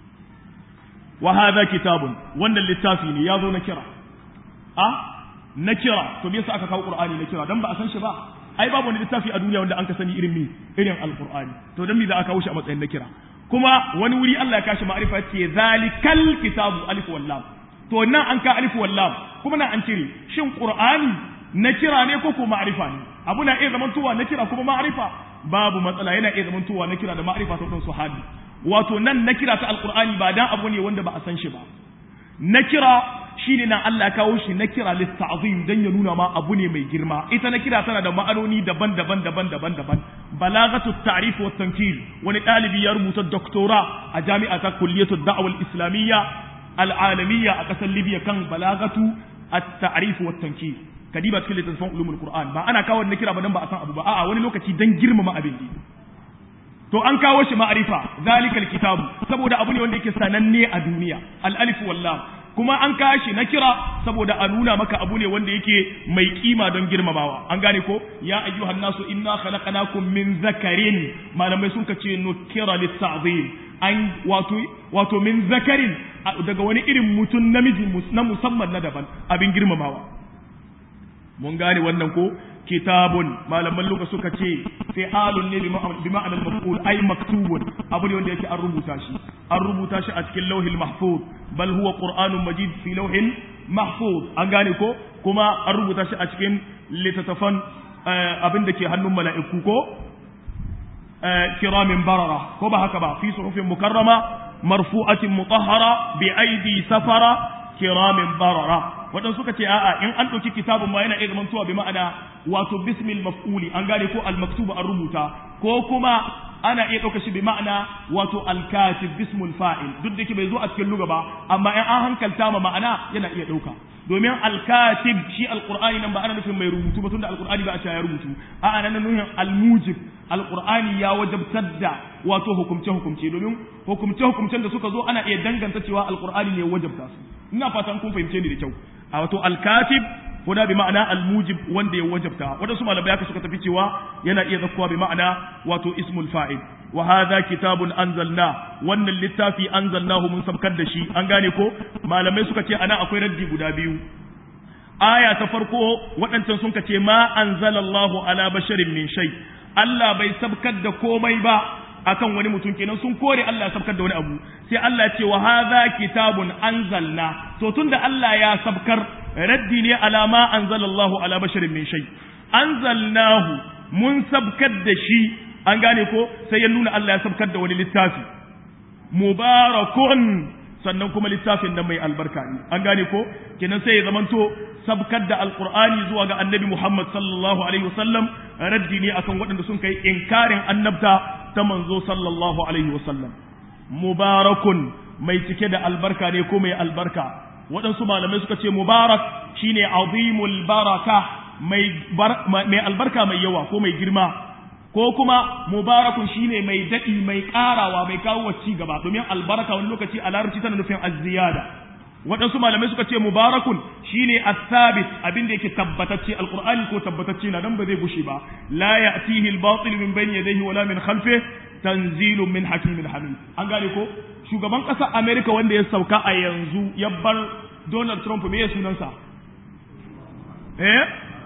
wa hadha kitabun wannan littafi ne yazo na kira a na kira to me yasa aka kawo qur'ani na kira dan ba a san shi ba ai babu wani littafi a duniya wanda an ka sani irin mi irin alqur'ani to dan me za a kawo shi a matsayin na kira kuma wani wuri Allah ya kashi ma'arifa ce zalikal kitabu alif wal lam to nan an ka alif wallam kuma nan an cire shin qur'ani na kira ne ko ko ma'rifa ne abu na iya zamantowa na kira kuma ma'rifa babu matsala yana iya zamantowa na kira da ma'rifa ta su hadi wato nan na kira ta alqur'ani ba dan abu ne wanda ba a san shi ba na kira shine nan Allah kawo shi na kira litta'zim dan ya nuna ma abu ne mai girma ita na kira tana da ma'anoni daban-daban daban-daban daban balagatu ta'rif wa tankil wani dalibi ya rubuta doktora a jami'a ta kulliyatu da'wa al-islamiyya al'alamiyya a ƙasar Libya kan balagatu at-ta'rif wa tankir kadiba cikin littattafan ulumul Qur'an ba ana kawo na kira ba dan ba a san abu ba a'a wani lokaci dan girmama abin ne to an kawo shi ma'arifa zalikal kitabu saboda abu ne wanda yake sananne a duniya al-alif wallam kuma an kawo shi na kira saboda a nuna maka abu ne wanda yake mai kima don girmamawa an gane ko ya ayyuhan nasu inna khalaqnakum min zakarin malamai sun kace nukira lit-ta'zim an wato wato min zakarin daga wani irin mutum namiji na musamman na daban abin girmamawa mun gane wannan ko kitabun malaman luka suka ce fi'alun ne bi ma'anar maf'ul ay maktubun abu ne wanda yake an rubuta shi an rubuta shi a cikin lauhil mahfuz bal huwa qur'anun majid fi lauhin mahfuz an gane ko kuma an rubuta shi a cikin littattafan abin da ke hannun mala'iku ko kiramin barara ko ba haka ba fi suhufin mukarrama marfu'atin mutahhara bi aidi safara kiramin barara wadan suka ce a'a in an ɗauki kitabun ma yana iya zamantowa bi ma'ana wato bismil maf'uli an gane ko al maktuba an rubuta ko kuma ana iya ɗauka shi bi ma'ana wato al katib bismul fa'il duk da ke bai zo a cikin luga ba amma in an hankalta ma ma'ana yana iya ɗauka domin alkatib shi alqur'ani nan ba ana nufin mai rubutu ba tunda alqur'ani ba a cewa ya rubutu a ana nan nufin almujib alqur'ani ya wajabtar da wato hukumce hukumce domin hukumce hukumcen da suka zo ana iya danganta cewa alqur'ani ne ya wajabta su ina fatan kun fahimce ni da kyau a wato alkatib ko da bi ma'ana almujib wanda ya wajabta wadansu malamai haka suka tafi cewa yana iya zakkuwa bi ma'ana wato ismul fa'il wa hadha kitabun anzalna wannan littafi anzalnahu mun sabkar da shi an gane ko malamai suka ce ana akwai raddi guda biyu aya ta farko waɗancan sun ce ma anzalallahu ala basharin min shay Allah bai sabkar da komai ba akan wani mutum kenan sun kore Allah ya sabkar da wani abu sai Allah ce wa hadha kitabun anzalna to tunda Allah ya sabkar raddi ne ala ma anzalallahu ala basharin min shay anzalnahu mun sabkar da shi an gane ko sai ya nuna Allah ya sabkar da wani littafi mubarakun sannan kuma littafin nan mai albarka ne an gane ko kenan sai ya zamanto sabkar da alqur'ani zuwa ga annabi Muhammad sallallahu alaihi wasallam raddi ne akan waɗanda sun kai inkarin annabta ta manzo sallallahu alaihi wasallam mubarakun mai cike da albarka ne ko mai albarka waɗansu malamai suka ce mubarak shine azimul baraka mai albarka mai yawa ko mai girma ko kuma mubarakun shine mai daɗi mai ƙarawa mai kawo ci gaba domin albarka wani lokaci a larabci tana nufin azziyada waɗansu malamai suka ce mubarakun shine as-sabit abin da yake tabbatacce alqur'ani ko tabbatacce na dan ba zai gushe ba la ya'tihi al-batil min bayni yadayhi wala min khalfihi tanzilun min hakimin hamid an gane ko shugaban ƙasar America wanda ya sauka a yanzu ya bar Donald Trump me ya sunansa eh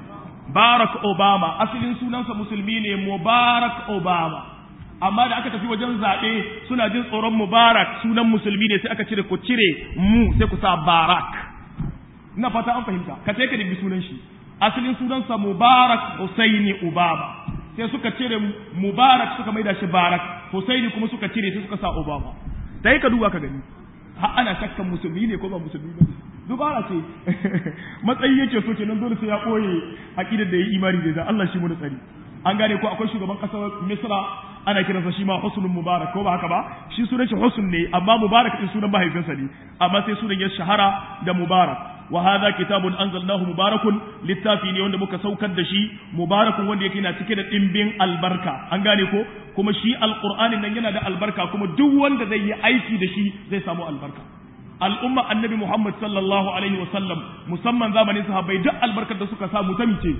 Barack Obama asalin sunansa musulmi ne Mubarak Obama amma da aka tafi wajen zaɓe suna jin tsoron Mubarak sunan musulmi ne sai aka cire ku cire mu sai ku sa Barak ina fata an fahimta ka sai ka dubi sunan shi asalin sunansa Mubarak Husaini Obama sai suka cire Mubarak suka maida shi Barak Husaini kuma suka cire sai suka sa Obama dai ka duba ka gani har ana shakkan musulmi ne ko ba musulmi ba dubara ce matsayi yake so kenan dole sai ya koye aqidar da yayi imani da Allah shi mu da tsari an gane ko akwai shugaban kasar Misra ana kiransa shi ma Husnul Mubarak ko ba haka ba shi sunan shi Husn ne amma Mubarak din sunan mahaifinsa ne amma sai sunan ya shahara da Mubarak wa hadha kitabun anzalnahu mubarakun littafi ne wanda muka saukar da shi mubarakun wanda yake na cike da dimbin albarka an gane ko kuma shi alqur'anin nan yana da albarka kuma duk wanda zai yi aiki da shi zai samu albarka al'umma annabi Muhammad sallallahu alaihi wa sallam musamman zamanin sahabbai duk albarkar da suka samu ta mice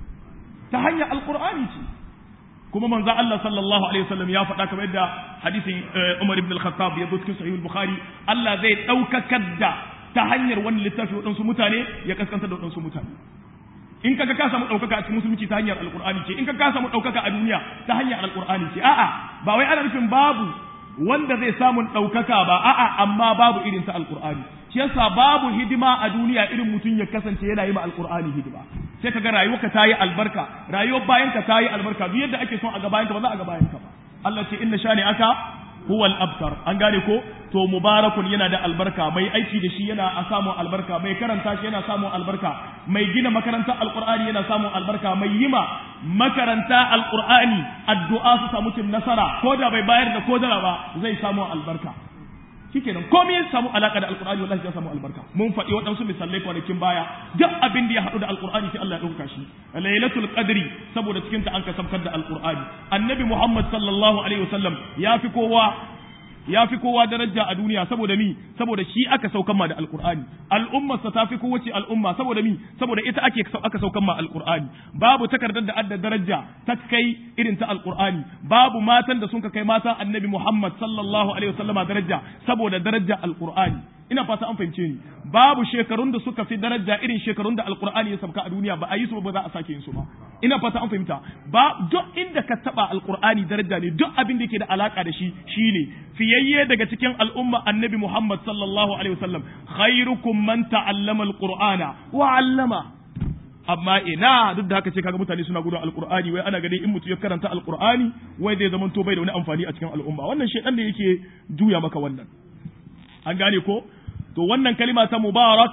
ta hanyar alqur'ani ce kuma manzo Allah sallallahu alaihi wasallam ya faɗa kamar yadda hadisin Umar ibn al-Khattab ya zo cikin sahih al-Bukhari Allah zai daukakar da ta hanyar wani littafi waɗansu mutane ya kaskanta da waɗansu mutane in kaga ka samu ɗaukaka a cikin musulunci ta hanyar alƙur'ani ce in kaga ka samu ɗaukaka a duniya ta hanyar alƙur'ani ce a'a ba wai ana nufin babu wanda zai samu ɗaukaka ba a'a amma babu irin ta alƙur'ani shi yasa babu hidima a duniya irin mutum ya kasance yana yi ma alƙur'ani hidima sai kaga rayuwarka ta yi albarka rayuwar bayanka ta yi albarka duk yadda ake son a ga bayanka ba za a ga bayanka ba Allah ce inna shani aka huwa al-abtar an gane ko to mubarakun yana da albarka mai aiki da shi yana a samun albarka mai karanta shi yana samun albarka mai gina makarantar alqur'ani yana samun albarka mai yima makaranta alqur'ani addu'a su samu cin nasara ko da bai bayar da kodara ba zai samu albarka shikenan komai ya samu alaka da alqur'ani wallahi ya samu albarka mun faɗi waɗansu misalai kwanakin baya duk abin da ya haɗu da alqur'ani sai Allah ya ɗauka shi lailatul qadri saboda cikin ta an kasabkar da alqur'ani annabi muhammad sallallahu alaihi wasallam ya fi kowa ya fi kowa daraja a duniya saboda mi saboda shi aka saukan ma da alqur'ani al'ummarsa ta fi kowace al'umma saboda mi saboda ita ake aka saukan ma alqur'ani babu takardar da adda daraja ta kai irin ta alqur'ani babu matan da sun kai matan annabi Muhammad sallallahu alaihi wasallama daraja saboda daraja alqur'ani ina fata an fahimce ni babu shekarun da suka fi daraja irin shekarun da alqur'ani ya sauka a duniya ba a yi su ba za a sake yin su ba ina fata an fahimta ba duk inda ka taba alqur'ani daraja ne duk abin da yake da alaka da shi shine fiyayye daga cikin al'umma annabi Muhammad sallallahu alaihi wasallam khairukum man ta'allama alqur'ana wa 'allama amma ina duk da haka ce kaga mutane suna gudun alqur'ani wai ana ganin in mutum ya karanta alqur'ani wai zai zama to bai da wani amfani a cikin al'umma wannan shedan ne yake juya maka wannan an gane ko to wannan kalima ta mubarak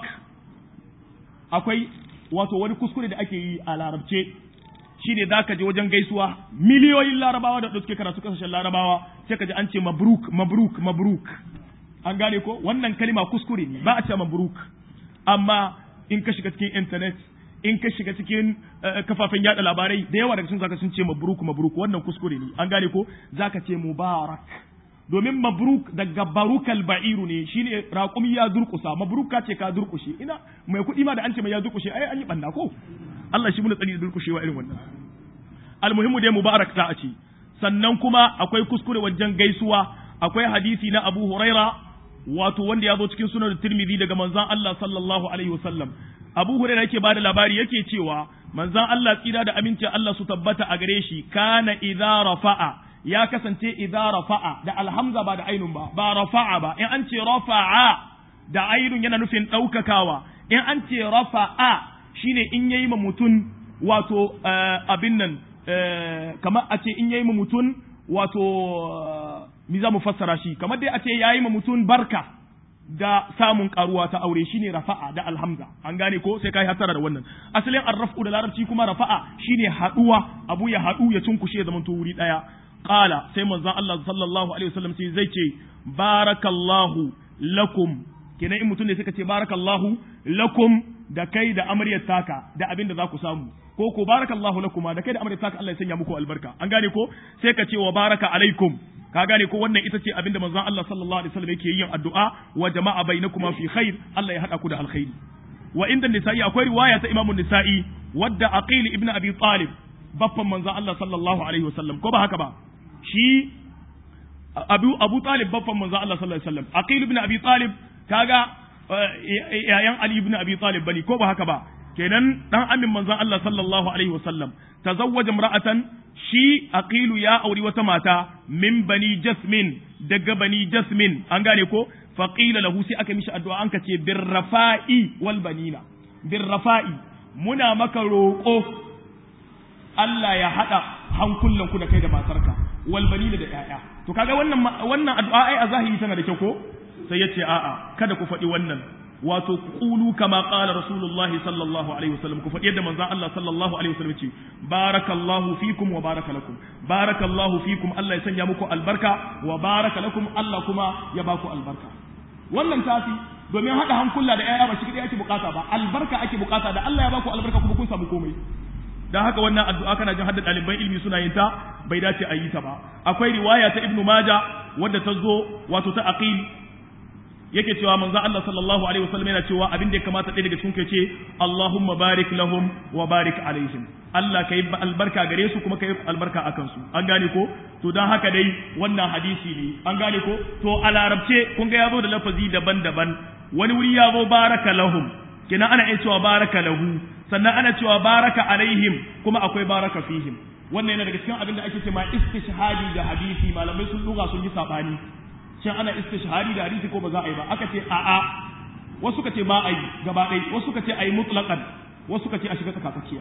akwai wato wani kuskure da ake yi a larabce shi ne za ka je wajen gaisuwa miliyoyin larabawa da suke karatu kasashen larabawa sai ka ji an ce mabruk mabruk mabruk an gane ko wannan kalima kuskure ne ba a ce mabruk amma in ka shiga cikin internet in ka shiga cikin kafafen yada labarai da yawa daga cikin zaka sun ce mabruk mabruk wannan kuskure ne an gane ko zaka ce mubarak domin mabruk daga barukal ba'iru ne shine raƙumi ya durƙusa mabruk ka ce ka durƙushe ina mai kuɗi ma da an ce mai ya durƙushe ai an yi banda ko Allah shi muna tsari da durƙushewa irin wannan almuhimmu dai mubarak ta a ce sannan kuma akwai kuskure wajen gaisuwa akwai hadisi na Abu Huraira wato wanda ya zo cikin sunan Tirmidhi daga manzon Allah sallallahu alaihi wasallam Abu Huraira yake bada labari yake cewa manzon Allah tsira da amincin Allah su tabbata a gare shi kana idza rafa'a ya kasance idza rafa'a da alhamza ba da ainun ba ba rafa'a ba in an ce rafa'a da ainun yana nufin ɗaukakawa in an ce rafa'a shine in yayi ma mutum wato abin nan kamar a ce in yayi ma mutum wato mi za mu fassara shi kamar dai a ce yayi ma mutum barka da samun karuwa ta aure shine rafa'a da alhamza an gane ko sai kai hatara da wannan asalin arrafu da larabci kuma rafa'a shine haduwa abu ya hadu ya cunkushe zaman to wuri daya qala sai manzon Allah sallallahu alaihi wasallam sai zai ce barakallahu lakum kenan in mutum ne suka ce barakallahu lakum da kai da amaryar taka da abin da za ku samu ko ko barakallahu lakuma da kai da amaryar taka Allah ya sanya muku albarka an gane ko sai ka ce wa baraka alaikum ka gane ko wannan ita ce abinda manzon Allah sallallahu alaihi wasallam yake yin addu'a wa jama'a bainakuma fi khair Allah ya hada ku da alkhairi wa inda nisa'i akwai riwaya ta imamu nisa'i wadda aqil ibn abi talib baffan manzon Allah sallallahu alaihi wasallam ko ba haka ba shi abu abu talib baffan manzon Allah sallallahu alaihi wasallam aqil ibn abi talib kaga yayan ali ibn abi talib bane ko ba haka ba kenan dan amin manzon Allah sallallahu alaihi wasallam tazawwaja imra'atan shi aqilu ya auri wata mata min bani jasmin daga bani jasmin an gane ko faqila lahu sai aka mishi addu'a an kace bir rafa'i wal banina bir rafa'i muna maka roƙo Allah ya hada hankulan ku da kai da matarka wal banina da ƴaƴa to kaga wannan wannan addu'a ai a zahiri tana da kyau ko sai yace a'a kada ku faɗi wannan wato qulu kama qala rasulullahi sallallahu alaihi wasallam ku faɗi yadda manzon Allah sallallahu alaihi wasallam ce barakallahu fikum wa baraka lakum barakallahu fikum Allah ya sanya muku albarka wa baraka lakum Allah kuma ya baku albarka wannan tafi domin hada hankula da ƴaƴa ba shi kadai ake bukata ba albarka ake bukata da Allah ya baku albarka kuma kun samu komai dan haka wannan addu'a kana jin hadda ɗaliban ilimi suna yin ta bai dace a yi ta ba akwai riwaya ta ibnu maja wadda ta zo wato ta aqil yake cewa manzo Allah sallallahu alaihi wasallam yana cewa abin da ya kamata ɗaya daga cikin ku ce Allahumma barik lahum wa barik alaihim Allah kai albarka gare su kuma kai albarka akan su an gane ko to dan haka dai wannan hadisi ne an gane ko to a larabce kun ga yazo da lafazi daban-daban wani wuri yazo baraka lahum kina ana iya cewa baraka lahu sannan ana cewa baraka alaihim kuma akwai baraka fihim wannan yana daga cikin abin da ake cewa istishhadi da hadisi malamai sun duga sun yi sabani shin ana istishhari da hadisi ko ba za a yi ba aka ce a'a wasu ka ce ba a yi gaba ɗaya wasu ka ce a yi mutlaqan wasu ka ce a shiga tsakatsakiya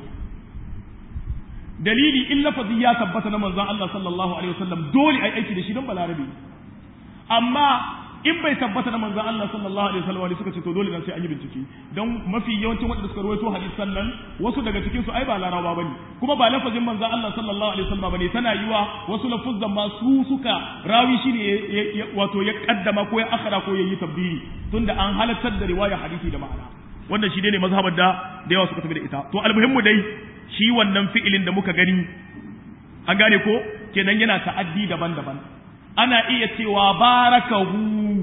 dalili in lafazi ya tabbata na manzon Allah sallallahu alaihi wasallam dole ai aiki da shi don balarabe amma in bai tabbata na manzon Allah sallallahu alaihi wasallam suka ce to dole dan sai an yi bincike don mafi yawancin wanda suka rawaito hadisan nan wasu daga cikin su ai ba larabawa bane kuma ba lafazin manzon Allah sallallahu alaihi wasallam bane tana yiwa wasu lafuzan ma su suka rawi shi ne wato ya kaddama ko ya akhara ko ya yi tabdili tunda an halartar da riwaya hadisi da ma'ana wannan shi ne mazhabar da da yawa suka tafi da ita to almuhimmu dai shi wannan fi'ilin da muka gani an gane ko kenan yana ta'addi daban-daban ana iya cewa barakahu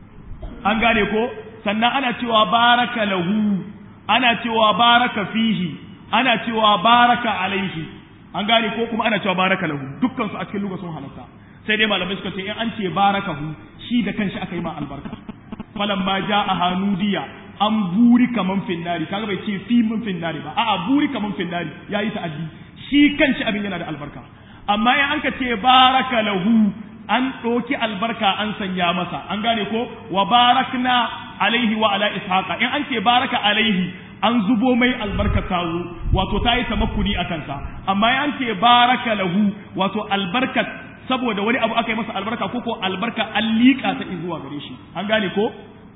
an gane ko sannan ana cewa baraka lahu ana cewa baraka fihi ana cewa baraka alaihi an gane ko kuma ana cewa baraka lahu dukkan su a cikin lugha sun halatta sai dai malamai suka ce in an ce barakahu shi da kanshi aka yi ma albarka falamma ja'a hanudiya an buri kaman finnari kaga bai ce fi mun finnari ba a'a buri kaman finnari yayi ta'addi shi kanshi abin yana da albarka amma in an ka ce baraka lahu an ɗoki albarka an sanya masa an gane ko wa barakna alaihi wa ala ishaqa in an ce baraka alaihi an zubo mai albarka tazo wato ta yi tamakkuni a kansa amma in an ce baraka lahu wato albarka saboda wani abu aka yi masa albarka ko ko albarka an liƙa ta zuwa gare shi an gane ko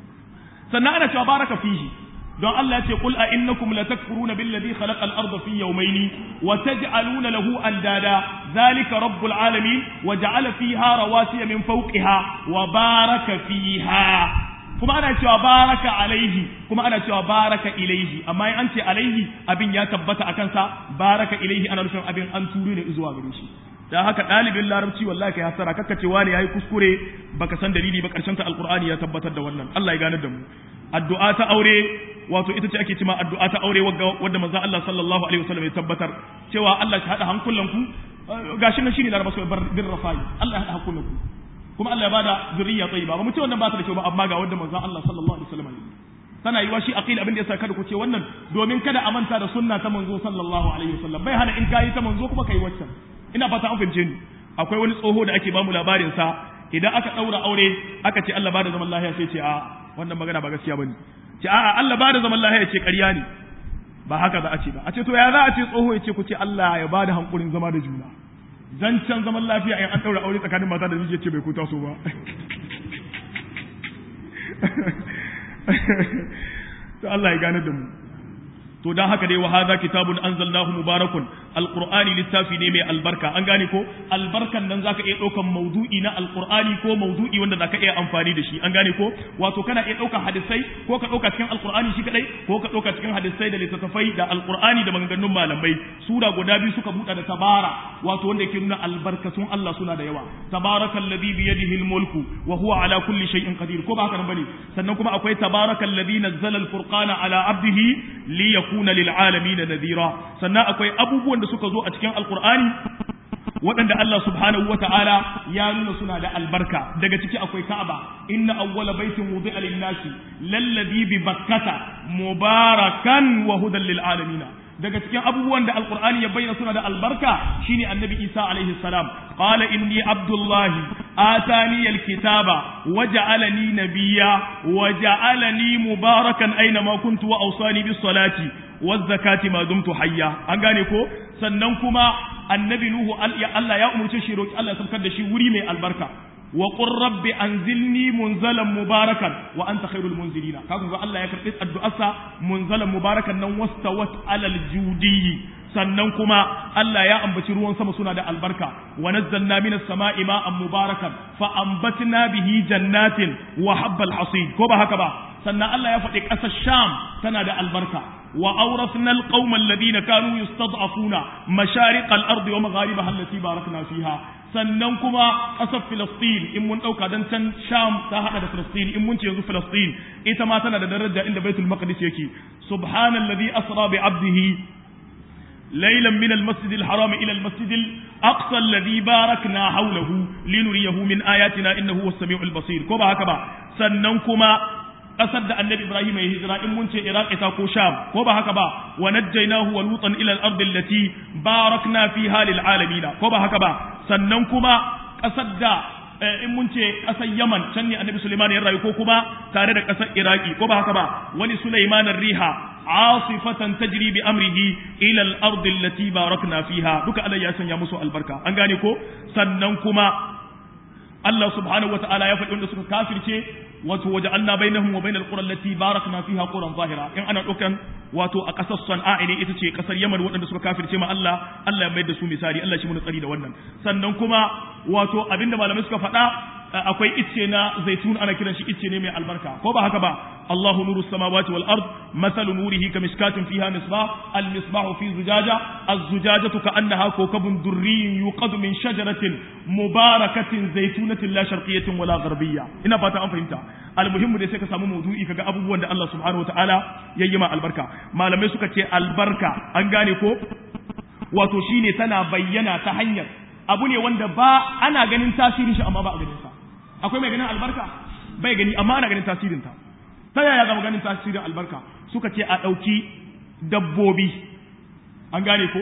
sannan ana cewa baraka fihi don Allah ya ce qul a innakum latakfuruna billadhi khalaqa al-ardha fi yawmayn wa taj'aluna lahu andada dhalika rabbul alamin wa ja'ala fiha rawasiya min fawqiha wa baraka fiha kuma ana cewa baraka alaihi kuma ana cewa baraka ilaihi amma in an ce alaihi abin ya tabbata akan sa baraka ilaihi ana nufin abin an turo ne zuwa gare shi dan haka ɗalibin larabci wallahi kai hasara kakka ce wani yayi kuskure baka san dalili ba karshen ta alqur'ani ya tabbatar da wannan Allah ya gane da mu addu'a ta aure wato ita ce ake cewa addu'a ta aure wadda manzon Allah sallallahu alaihi wasallam ya tabbatar cewa Allah ya hada hankulanku gashi nan shine laraba sai bin rafai Allah ya hada hankulanku kuma Allah ya bada zuriya tayyiba ba mu ce wannan ba ta da kyau ba amma ga wanda manzon Allah sallallahu alaihi wasallam ya tana yiwa shi aqil abin da yasa kada ku ce wannan domin kada a manta da sunna ta manzo sallallahu alaihi wasallam bai hana in kai ta manzo kuma kai waccan ina fata an fahimce ni akwai wani tsoho da ake bamu labarin sa idan aka daura aure aka ce Allah bada zaman lafiya sai ce a wannan magana ba gaskiya bane ce a'a Allah bada zaman lafiya ce ƙarya ne ba haka za a ce ba a ce to ya za a ce tsoho ya ce ku ce Allah ya bada hankulin zama da juna zancen zaman lafiya in an daura aure tsakanin mata da miji ya ce bai ku taso ba to Allah ya gane da mu to dan haka dai wa hadha kitabun anzalnahu mubarakun alqur'ani littafi ne mai albarka an gane ko albarkan nan zaka iya daukan maudu'i na alqur'ani ko maudu'i wanda zaka iya amfani da shi an gane ko wato kana iya daukan hadisai ko ka dauka cikin alqur'ani shi kadai ko ka dauka cikin hadisai da littattafai da alqur'ani da maganganun malamai sura guda biyu suka buɗe da tabara wato wanda yake nuna albarkatun Allah suna da yawa tabarakallazi bi yadihi almulku wa huwa ala kulli shay'in qadir ko ba haka bane sannan kuma akwai tabarakallazi nazzala alfurqana ala abdihi li yakuna lil alamin nadhira sannan akwai abubuwan da suka zo a cikin alqur'ani waɗanda Allah subhanahu wa ta'ala ya nuna suna da albarka daga ciki akwai Ka'aba inna awwala baitin wudi'a lin-nasi lalladhi bi bakkata mubarakan wa hudan lil alamin daga cikin abubuwan da alqur'ani ya bayyana suna da albarka shine annabi Isa alaihi salam qala inni abdullahi atani alkitaba waja'alani nabiyya waja'alani mubarakan aina ma kuntu wa awsani bis salati waz zakati ma dumtu hayya an gane ko sannan kuma annabi nuhu Allah ya umurce shi roki Allah ya saukar da shi wuri mai albarka wa qur rabbi anzilni munzalan mubarakan wa anta khairul munzilina kaga ga Allah ya karbi addu'arsa munzalan mubarakan nan wastawat alal judi sannan kuma Allah ya ambaci ruwan sama suna da albarka wa nazzalna minas sama'i ma'an mubarakan fa ambatna bihi jannatin wa habbal hasid ko ba haka ba sannan Allah ya faɗi ƙasar Sham tana da albarka wa awrasna alqawma alladhina kanu yustad'afuna mashariq al-ard wa magharibaha allati barakna fiha sannan kuma ƙasar Filistin in mun ɗauka don can Sham ta haɗa da Filistin in mun ce yanzu Filistin ita ma tana da daraja inda Baitul Maqdis yake subhanallazi asra bi abdihi ليلا من المسجد الحرام إلى المسجد الأقصى الذي باركنا حوله لنريه من آياتنا إنه هو السميع البصير كما هكذا سننكما قصد النبي إبراهيم يهجر إن منت إراق تاكو شام كما هكذا ونجيناه ولوطا إلى الأرض التي باركنا فيها للعالمين كما هكذا سننكما قصد in mun ce ƙasar Yaman can ne Annabi Sulaiman ya rayu ko kuma tare da ƙasar Iraki ko ba haka ba wani Sulaiman riha asifatan tajri bi amrihi ila al-ard allati barakna fiha duka Allah ya sanya musu albarka an gane ko sannan kuma Allah subhanahu wataala ya faɗi wanda suka kafirce wato waja'alna bainahum wa bainal qura allati barakna fiha quran zahira in ana ɗaukan wato a ƙasar Sana'a ne ita ce ƙasar Yaman waɗanda suka kafirce ma Allah Allah ya mai da su misali Allah shi mun tsari da wannan sannan kuma wato abinda malamai suka faɗa akwai icce na zaitun ana kiran shi icce ne mai albarka ko ba haka ba Allahu nuru samawati wal ard mathalu nurihi kamishkatin fiha misbah al misbah fi zujaja az zujajatu ka'annaha kawkabun durriyyun yuqadu min shajaratin mubarakatin zaitunatin la sharqiyyatin wala gharbiyya ina fata an fahimta almuhimmu dai sai ka samu maudu'i kaga abubuwan da Allah subhanahu wataala yayi ma albarka malamai suka ce albarka an gane ko wato shine tana bayyana ta hanyar abu ne wanda ba ana ganin tasirin shi amma ba a ganin sa akwai mai ganin albarka bai gani amma ana ganin tasirin ta ta yaya zama ganin tasirin albarka suka ce a ɗauki dabbobi an gane ko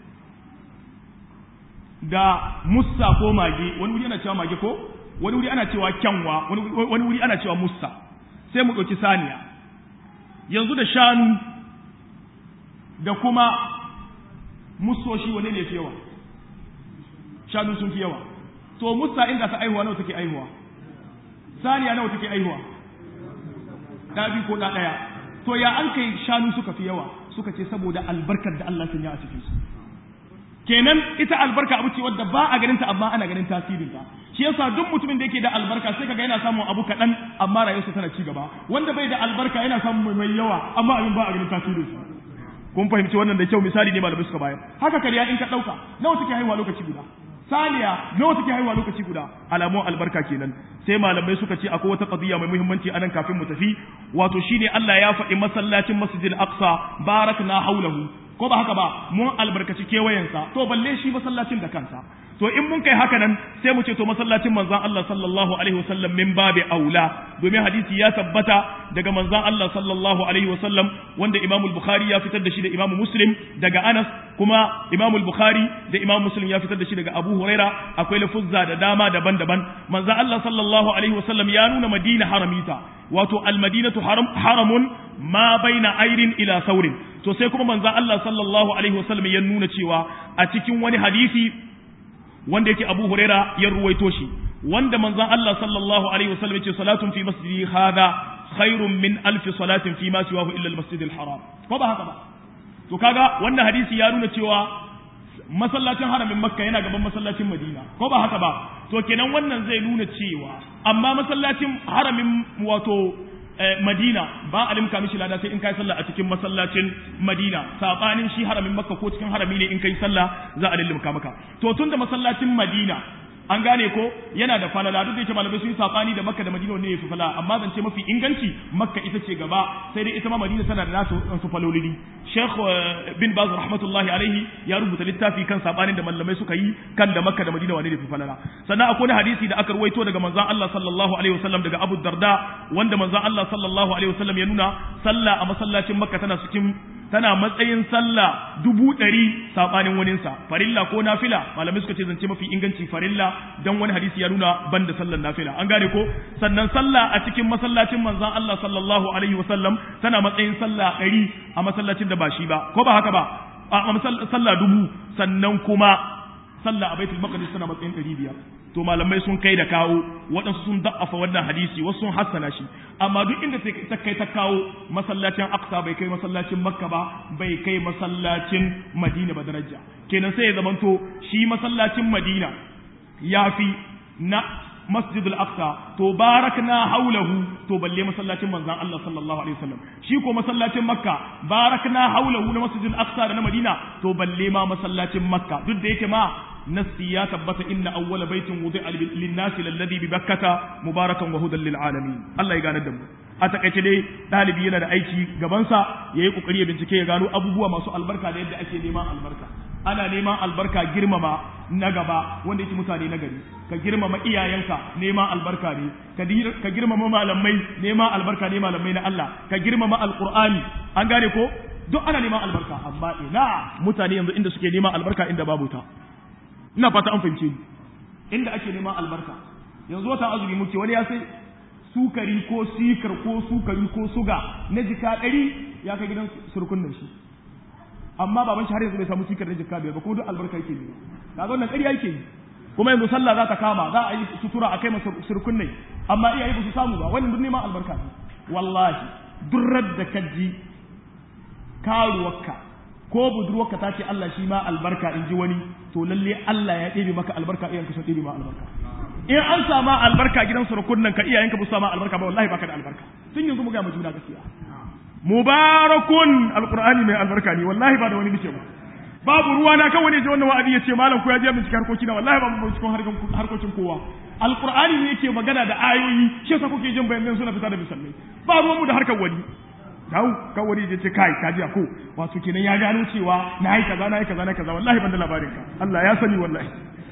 da mussa ko mage wani wuri ana cewa mage ko wani wuri ana cewa kyanwa wani wuri ana cewa mussa sai mu ɗauki saniya yanzu da shanu da kuma musoshi wane ne fi yawa shanu sun fi yawa to musa inda ta aihuwa nawa take aihuwa saniya nawa take aihuwa da bi ko da daya to ya an kai shanu suka fi yawa suka ce saboda albarkar da Allah sun yi a cikin su kenan ita albarka abu ce wadda ba a ganin ta amma ana ganin tasirin ta shi yasa duk mutumin da yake da albarka sai kaga yana samun abu kaɗan amma rayuwarsa tana ci gaba wanda bai da albarka yana samun mai yawa amma abin ba a ganin tasirin sa kun fahimci wannan da kyau misali ne malamai suka bayar haka kariya in ka ɗauka nawa take haihuwa lokaci guda saniya nawa take haihuwa lokaci guda alamun albarka kenan sai malamai suka ce akwai wata qadiya mai muhimmanci anan kafin mu tafi wato shine Allah ya faɗi masallacin Masjidil Aqsa barakna haulahu ko ba haka ba mun albarkaci kewayensa to balle shi masallacin da kansa to in mun kai haka nan sai mu ce to masallacin manzon Allah sallallahu alaihi wasallam min babi aula domin hadisi ya tabbata daga manzon Allah sallallahu alaihi wasallam wanda Imam al-Bukhari ya fitar da shi da Imam Muslim daga Anas kuma Imam al-Bukhari da Imam Muslim ya fitar da shi daga Abu Huraira akwai lafuzza da dama daban-daban manzon Allah sallallahu alaihi wasallam ya nuna Madina haramita wato al-Madinatu haram haramun ma baina airin ila saurin to sai kuma manzon Allah sallallahu alaihi wasallam ya nuna cewa a cikin wani hadisi wanda yake Abu Huraira ya ruwaito shi wanda manzon Allah sallallahu alaihi wasallam yace salatun fi masjidi hadha khairun min alf salatin fi ma siwahu illa al-masjid al-haram ko ba haka ba to kaga wannan hadisi ya nuna cewa masallacin haramin makka yana gaban masallacin madina ko ba haka ba to kenan wannan zai nuna cewa amma masallacin haramin wato Madina ba a limka mishi lada sai in kai sallah a cikin masallacin Madina sabanin shi haramin Makka ko cikin harami ne in kai sallah za a limka maka to tunda masallacin Madina an gane ko yana da falala duk da yake malamai sun yi sabani da Makka da Madina ne yafi falala amma zance mafi inganci Makka ita ce gaba sai dai ita ma Madina tana da nasu su falolili Sheikh bin Baz rahmatullahi alaihi ya rubuta littafi kan sabanin da malamai suka yi kan da Makka da Madina wane ne fi falala sannan akwai hadisi da aka ruwaito daga manzon Allah sallallahu alaihi wasallam daga Abu Darda wanda manzon Allah sallallahu alaihi wasallam ya nuna sallah a masallacin Makka tana cikin tana matsayin sallah dubu ɗari saɓanin waninsa farilla ko nafila malamai suka ce zance mafi inganci farilla dan wani hadisi ya nuna ban da sallar nafila an gane ko sannan sallah a cikin masallacin manzon Allah sallallahu alaihi wasallam tana matsayin sallah ɗari a masallacin da ba shi ba ko ba haka ba a sallah dubu sannan kuma sallah a baitul maqdis tana matsayin ɗari biyar to malamai sun kai da kawo waɗansu sun da'afa wannan hadisi wasu sun hassana shi amma duk inda ta kai ta kawo masallacin aqsa bai kai masallacin makka ba bai kai masallacin madina ba daraja kenan sai ya zamanto shi masallacin madina ya fi na masjidul aqsa to barakna haulahu to balle masallacin manzon Allah sallallahu alaihi wasallam shi ko masallacin makka barakna haulahu na masjidul aqsa da na madina to balle ma masallacin makka duk da yake ma nasi ya tabbata inna awwala baitin wudi'a lin-nasi lalladhi bi bakkata mubarakan wa hudan lil alamin Allah ya gane da mu a takaice dai dalibi yana da aiki gabansa yayi kokari ya bincike ya gano abubuwa masu albarka da yadda ake neman albarka ana neman albarka girmama na gaba wanda yake mutane na gari ka girmama iyayenka neman albarka ne ka girmama malamai neman albarka ne malamai na Allah ka girmama alqur'ani an gane ko duk ana neman albarka amma ina mutane yanzu inda suke neman albarka inda babu ta ina fata an fahimce ni inda ake neman albarka yanzu wata azumi muke wani ya sai sukari ko sikar ko sukari ko suga na jika ɗari ya kai gidan surkun nan shi amma baban shi har yanzu bai samu sikar na jika biyar ba kuma duk albarka yake yi kaga wannan ƙarya yake yi kuma yanzu sallah za ta kama za a yi sutura a kai masa surkun nai amma iyaye ba su samu ba wannan duk neman albarka ne wallahi durrar da kaji karuwarka ko budurwarka ta ce Allah shi ma albarka in ji wani to lalle Allah ya ɗebe maka albarka iyayenka sun ɗebe ma albarka in an sama albarka gidan surukun nan ka iyayenka ba su sama albarka ba wallahi baka da albarka sun yanzu mu ga mu juna gaskiya mubarakun alqur'ani mai albarka ne wallahi ba da wani nake ba babu ruwa na kan wani je wannan wa'azi ya ce malam ko ya je bincike harkoki na wallahi ba mu cikin harkokin kowa alqur'ani ne yake magana da ayoyi shi yasa kuke jin bayanan suna fita da misalai ba ruwan mu da harkar wani dawo kawai ya ce kai kaji ko wato kenan ya gano cewa na yi kaza na yi kaza na kaza wallahi ban da labarin ka Allah ya sani wallahi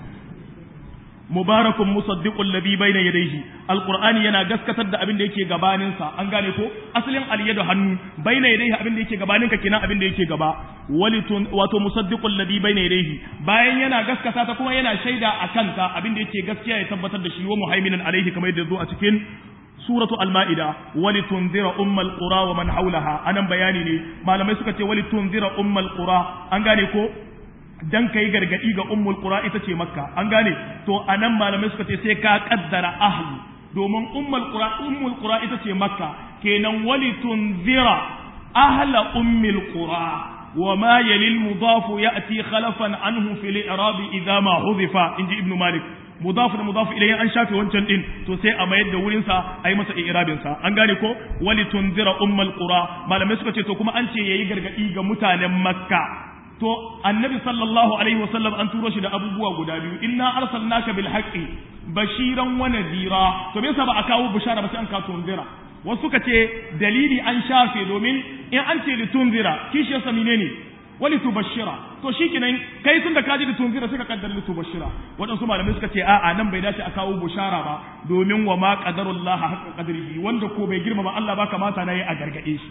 mubarakun musaddiqul ladhi bayna yadayhi alqur'ani yana gaskatar da abin da yake gabanin sa an gane ko asalin alyadu hannu bayna yadayhi abin da yake gabanin ka kenan abin da yake gaba walitun wato musaddiqul ladhi bayna yadayhi bayan yana gaskata ta kuma yana shaida akan ta abin da yake gaskiya ya tabbatar da shi wa muhaiminan alaihi kamar yadda zo a cikin suratu al-ma'ida walitunzira ummal qura wa man haulaha anan bayani ne malamai suka ce walitunzira ummal qura an gane ko dan kai gargadi ga ummul qura ita ce makka an gane to anan malamai suka ce sai ka kaddara ahli domin ummul qura ummul qura ita ce makka kenan walitunzira ahla ummil qura وما يلي المضاف يأتي خلفا عنه في الإعراب إذا ما حذف إنجي ابن مالك mudaf da mudaf ilayhi an shafe wancan din to sai a mayar da wurin sa ayi masa i'rabin sa an gane ko wali tunzira ummul qura malamai suka ce to kuma an ce yayi gargadi ga mutanen makka to annabi sallallahu alaihi wasallam an turo shi da abubuwa guda biyu inna arsalnaka bil haqqi bashiran wa nadhira to me yasa ba a kawo bishara ba sai an kawo tunzira wasu suka ce dalili an shafe domin in an ce litunzira kishi yasa menene wali tubashira to shikenan kai tun da ka ji tunzira sai ka kaddara tubashira waɗansu malamai suka ce a'a nan bai dace a kawo bushara ba domin wa ma qadarullah haqqa qadrihi wanda ko bai girmama Allah ba kamata nayi a gargade shi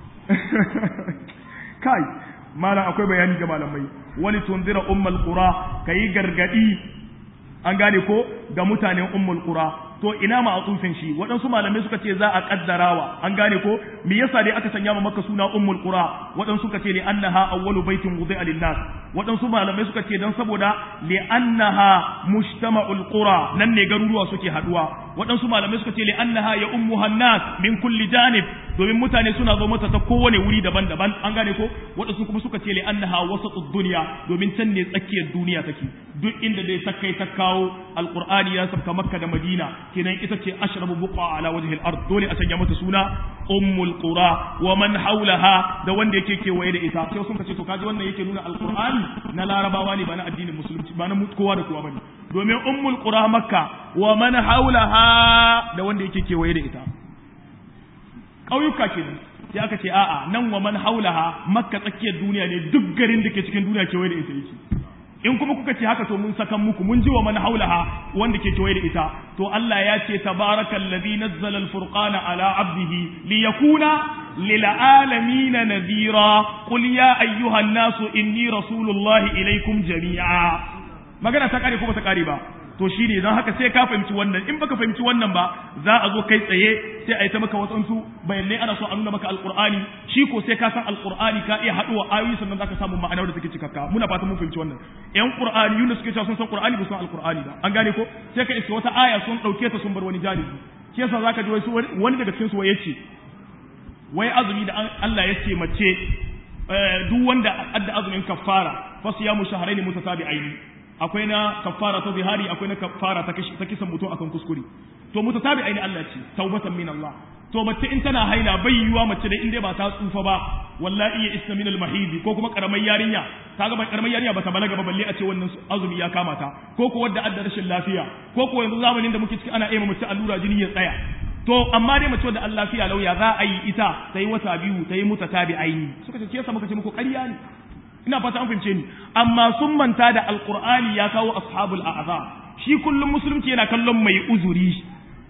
kai malam akwai bayani ga malamai wali tunzira ummul qura kai gargadi an gane ko ga mutanen ummul qura to ina ma'atufin shi waɗansu malamai suka ce za a kaddarawa an gane ko me yasa dai aka sanya ma makka suna ummul qura waɗansu suka ce li annaha awwalu baitin wudi'a lin-nas waɗansu malamai suka ce dan saboda li annaha mujtama'ul qura nan ne garuruwa suke haduwa waɗansu malamai suka ce li annaha ya ummuha nas min kulli janib domin mutane suna zo mata ta kowane wuri daban-daban an gane ko waɗansu kuma suka ce li annaha wasatud dunya domin can ne tsakiyar duniya take duk inda dai ta kai ta kawo alqur'ani ya sabka makka da madina kenan ita ce ashrabu buqa ala wajhi al-ard dole a sanya mata suna ummul qura wa man hawlaha da wanda yake kewaye da ita sai sun ce to kaji wannan yake nuna alqur'ani na larabawa ne ba na addinin musulunci ba na kowa da kowa bane domin ummul qura makka wa man hawlaha da wanda yake kewaye da ita ƙauyuka kenan sai aka ce a'a nan wa man haulaha makka tsakiyar duniya ne duk garin da ke cikin duniya kewaye da ita yake in kuma kuka ce haka to mun sakan muku mun ji wa man haulaha wanda ke kewaye da ita to Allah ya ce tabarakal ladhi nazzala al-furqana ala abdihi liyakuna lil alamin nadhira qul ya ayyuhan nasu inni rasulullahi ilaykum jami'a magana ta kare ko ba ta kare ba to shi ne don haka sai ka fahimci wannan in baka fahimci wannan ba za a zo kai tsaye sai a yi ta maka wasansu bayanai ana so a nuna maka alkur'ani shi ko sai ka san alkur'ani ka iya haɗuwa ayoyi sannan zaka samu ma'anar da take cikakka muna fatan mun fahimci wannan yan qur'ani yuna suke cewa sun san qur'ani ba san alkur'ani ba an gane ko sai ka iska wata aya sun dauke ta sun bar wani janibi shi yasa zaka ji wasu wani daga cikin su wai yace wai azumi da Allah ya ce mace duk wanda adda azumin kaffara fa siyamu shahrayn mutatabi'aini akwai na kafara ta zihari akwai na kafara ta kisan mutum akan kuskure to mutatabi aini Allah ce taubatan min Allah to mace in tana haila bai yiwa mace da in dai ba ta tsufa ba wallahi ya isna min al-mahidi ko kuma karamar yarinya kaga ba karamar yarinya ba ta balaga ba balle a ce wannan azumi ya kama ta ko ko wadda adda rashin lafiya ko ko yanzu zamanin da muke ciki ana aima mace allura jini ya tsaya to amma dai mace wadda Allah lafiya lauya za a yi ita ta yi wata biyu ta yi mutatabi aini suka ce ke yasa muka ce muku ƙarya ne ina fata an fahimce ni amma sun manta da alqur'ani ya kawo ashabul a'za shi kullum musulunci yana kallon mai uzuri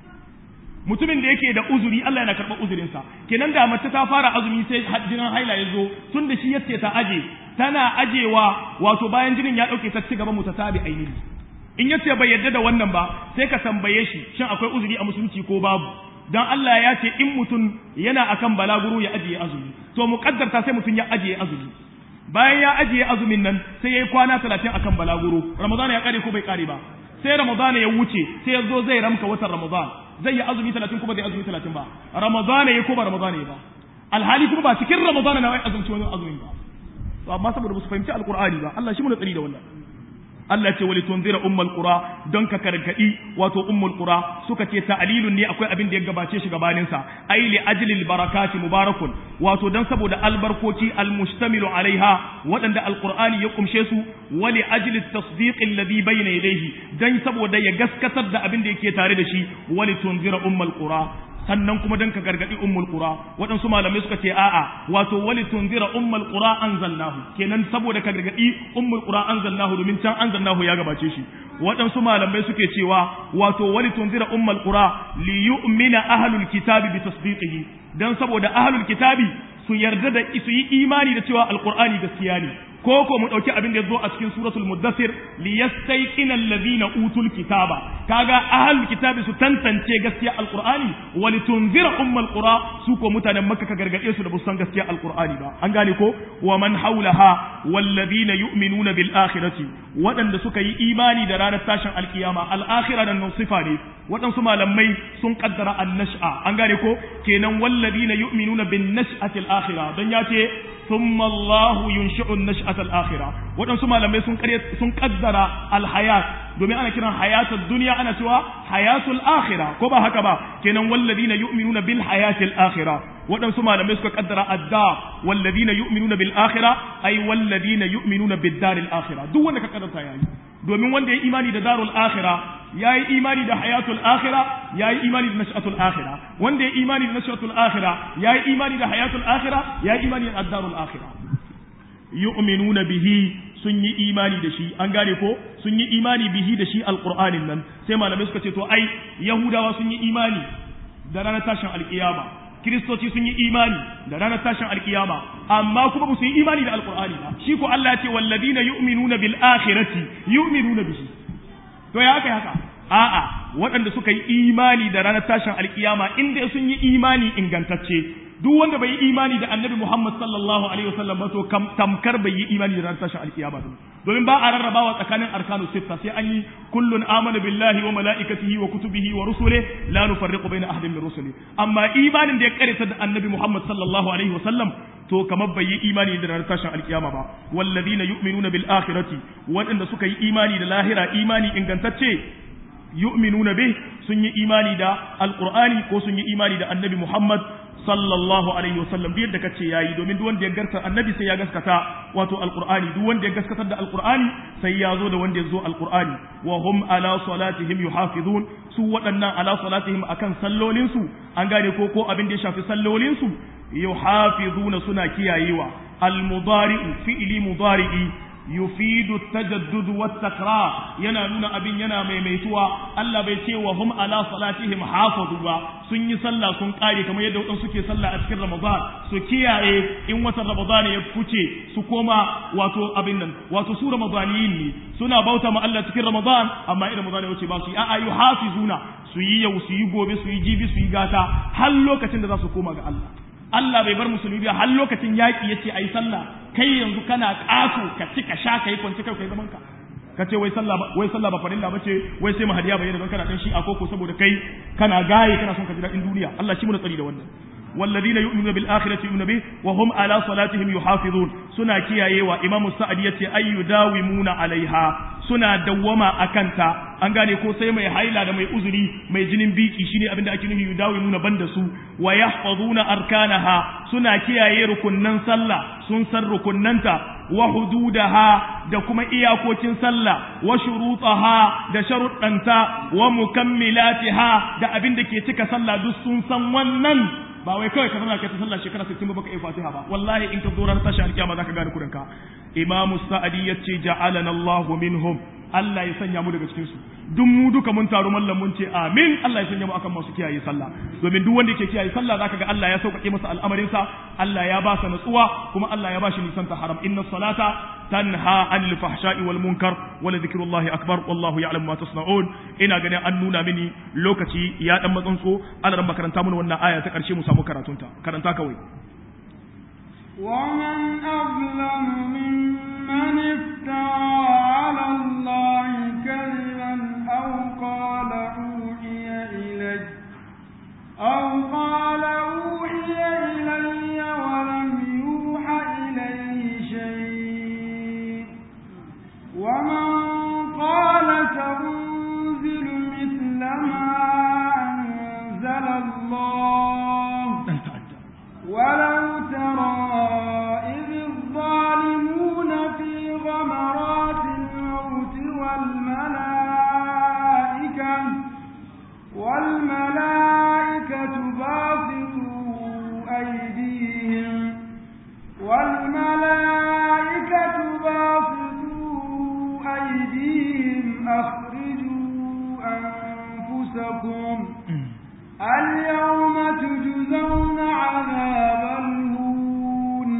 mutumin da yake da uzuri Allah yana karɓar uzurinsa kenan da mace ta fara azumi sai jinin haila ya zo tun da shi yace ta aje tana ajewa wato bayan jinin ya ɗauke ta ci gaba mutatabi ainihi in yace bai yadda da wannan ba sai ka tambaye shi shin akwai uzuri a musulunci ko babu dan Allah ya ce in mutum yana akan balaguro ya ajiye azumi to muqaddarta sai mutum ya ajiye azumi bayan ya ajiye azumin nan sai ya yi kwana talatin akan balaguro ramadana ya kare ko bai kare ba sai ramadana ya wuce sai ya zo zai ramka watan ramadan zai yi azumi talatin kuma zai azumi talatin ba ramadana ya ko ba ramadana ya ba alhali kuma ba cikin ramadana na wai azumci wani azumin ba to amma saboda ba su fahimci alqur'ani ba Allah shi mu tsari da wannan Allah ce wali tunzira ummul qura don ka karkadi wato ummul qura suka ce ta'lilun ne akwai abin da ya gabace shi gabanin sa ai li ajli barakati mubarakun wato dan saboda albarkoci almustamilu alaiha waɗanda alqur'ani ya kumshe su wali ajli tasdiq alladhi bayna yadayhi dan saboda ya gaskatar da abin da yake tare da shi wali tunzira ummul qura sannan kuma dan ka gargadi ummul qura waɗansu malamai suka ce a'a wato wali tunzira ummul qura anzalnahu kenan saboda ka gargadi ummul qura anzalnahu domin can anzalnahu ya gabace shi waɗansu malamai suke cewa wato wali tunzira ummul qura li yu'mina ahlul kitabi bi tasdiqihi dan saboda ahlul kitabi su yarda da su yi imani da cewa alqur'ani gaskiya ne ko ko mu dauki abin da yazo a cikin suratul muddathir li yastayqina alladhina utul kitaba kaga ahlul kitabi su tantance gaskiya alqur'ani wa litunzira ummul qura su ko mutanen makka ka gargade su da busan gaskiya alqur'ani ba an gane ko wa man haulaha walladhina yu'minuna bil akhirati wadanda suka yi imani da ranar tashin alkiyama al akhirah dan sifa ne waɗansu malamai sun kaddara an nash'a an gane ko kenan walladhina yu'minuna bin nash'ati al akhirah dan ya ce ثم الله ينشئ النشأة الآخرة waɗansu malamai sun sun kaddara alhayat domin ana kiran hayatul duniya ana cewa hayatul akhira ko ba haka ba kenan walladina yu'minuna bil hayatil akhira waɗansu malamai suka kaddara adda walladina yu'minuna bil akhira ay walladina yu'minuna bid daril akhira duk wanda ka kaddara yayi domin wanda ya imani da darul akhira yayi imani da hayatul akhira yayi imani da nash'atul akhira wanda ya imani da nash'atul akhira yayi imani da hayatul akhira yayi imani da darul akhira yu'minuna bihi sun yi imani da shi an gane ko sun yi imani bihi da shi alqur'anin nan sai malamai suka ce to ai yahudawa sun yi imani da ranar tashin alkiyama kiristoci sun yi imani da ranar tashin alkiyama amma kuma ba su yi imani da alqur'ani ba shi ko Allah ya ce walladina yu'minuna bil akhirati yu'minuna bihi to ya haka haka a'a waɗanda suka yi imani da ranar tashin alkiyama inda sun yi imani ingantacce duk wanda bai yi imani da annabi Muhammad sallallahu alaihi wasallam ba to tamkar bai yi imani da ranar tashin alkiyama ba domin ba a rarrabawa tsakanin arkanu sitta sai an yi kullun amana billahi wa malaikatihi wa kutubihi wa rusulihi la nufarriqu baina ahadin min rusuli amma imanin da ya karanta da annabi Muhammad sallallahu alaihi wasallam to kamar bai yi imani da ranar tashin alkiyama ba walladina yu'minuna bil akhirati waɗanda suka yi imani da lahira imani ingantacce yu'minuna bih sun yi imani da alqur'ani ko sun yi imani da annabi Muhammad sallallahu alaihi wasallam duk yadda kace yayi domin duk wanda ya garta annabi sai ya gaskata wato alqur'ani duk wanda ya gaskatar da alqur'ani sai ya zo da wanda ya zo alqur'ani wa hum ala salatihim yuhafizun su waɗannan ala salatihim akan sallolin su an gane ko ko abin da ya shafi sallolin su yuhafizuna suna kiyayewa almudari'u fi'li mudari'i yufidu tajaddud wa takrar yana nuna abin yana maimaituwa Allah bai ce wa hum ala salatihim hafazu ba sun yi sallah sun kare kamar yadda wadansu suke sallah a cikin Ramadan su kiyaye in watan Ramadan ya fice su koma wato abin nan wato su Ramadaniyin ne suna bauta ma Allah cikin Ramadan amma idan Ramadan ya wuce ba su yi a'a yuhafizuna su yi yau su yi gobe su yi jibi su yi gata har lokacin da za su koma ga Allah Allah bai bar musulmi ba har lokacin yaƙi ya ce a yi sallah kai yanzu kana ƙato ka ci ka sha ka yi kwanci kai kai zaman ka ka ce wai sallah wai sallah ba farilla bace wai sai mahadiya bayyana don kana dan shi a koko saboda kai kana gaye kana son ka ji daɗin duniya Allah shi mu tsari da wannan والذين يؤمنون بالآخرة يؤمنون به وهم على صلاتهم يحافظون سنة كيايه وإمام السعد يتي أي يداومون عليها سنة دوما أكنتا an gane ko sai mai haila da mai uzuri mai jinin biki shine abin da ake nufi yudawimuna banda su wa yahfazuna arkanaha suna kiyaye rukunnan sallah sun san rukunnanta wa hududaha da kuma iyakokin sallah wa shurutaha da sharuɗanta wa mukammilatiha da abin da ke cika sallah duk sun san wannan ba wai kawai ka zama kai ta sallah shekara 60 ba baka yi fatiha ba wallahi in ka zo ranar tashi alkiyama zaka gane kurinka imamu sa'adi yace ja'alana Allahu minhum Allah ya sanya mu daga cikin su duk mu duka mun taru mallam mun ce amin Allah ya sanya mu akan masu kiyaye sallah domin duk wanda yake kiyaye sallah zaka ga Allah ya sauƙaƙe masa al'amarin sa Allah ya ba sa natsuwa kuma Allah ya ba shi nisan ta haram inna salata tanha anil fahsha'i wal munkar wa la dhikrullahi akbar wallahu ya'lamu ma tasna'un ina ganin an nuna mini lokaci ya dan matsantso Allah ran makaranta mun wannan aya ta karshe mu samu karatunta karanta kawai ومن أظلم ممن افترى على الله كذبا أو قال أوحي إلي أو قال أوحي إلي ولم يوحى إليه شيء ومن قال سأنزل مثل ما أنزل الله ولو ترى إذ الظالمون في غمرات الموت والملائكة والملائكة باسطوا أيديهم والملائكة باسطوا أيديهم أخرجوا أنفسكم اليوم تجزون عذاب الهون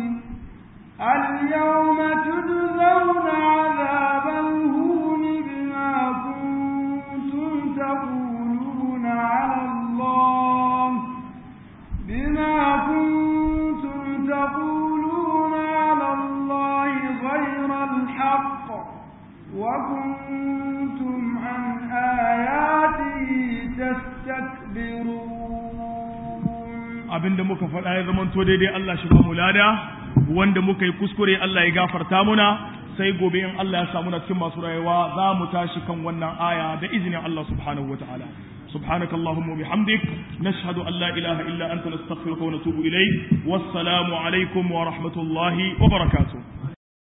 اليوم تجزون عذاب الهون بما كنتم تقولون على الله بما كنتم تقولون على الله غير الحق وكنتم عن آياته تستكبرون abinda muka faɗa ya zamanto daidai Allah shi ba mu lada wanda muka yi kuskure Allah ya gafarta muna sai gobe in Allah ya samu na cikin masu rayuwa za mu tashi kan wannan aya da izinin Allah subhanahu wataala سبحانك اللهم وبحمدك نشهد أن لا إله إلا أنت نستغفرك ونتوب إليك والسلام عليكم ورحمة الله وبركاته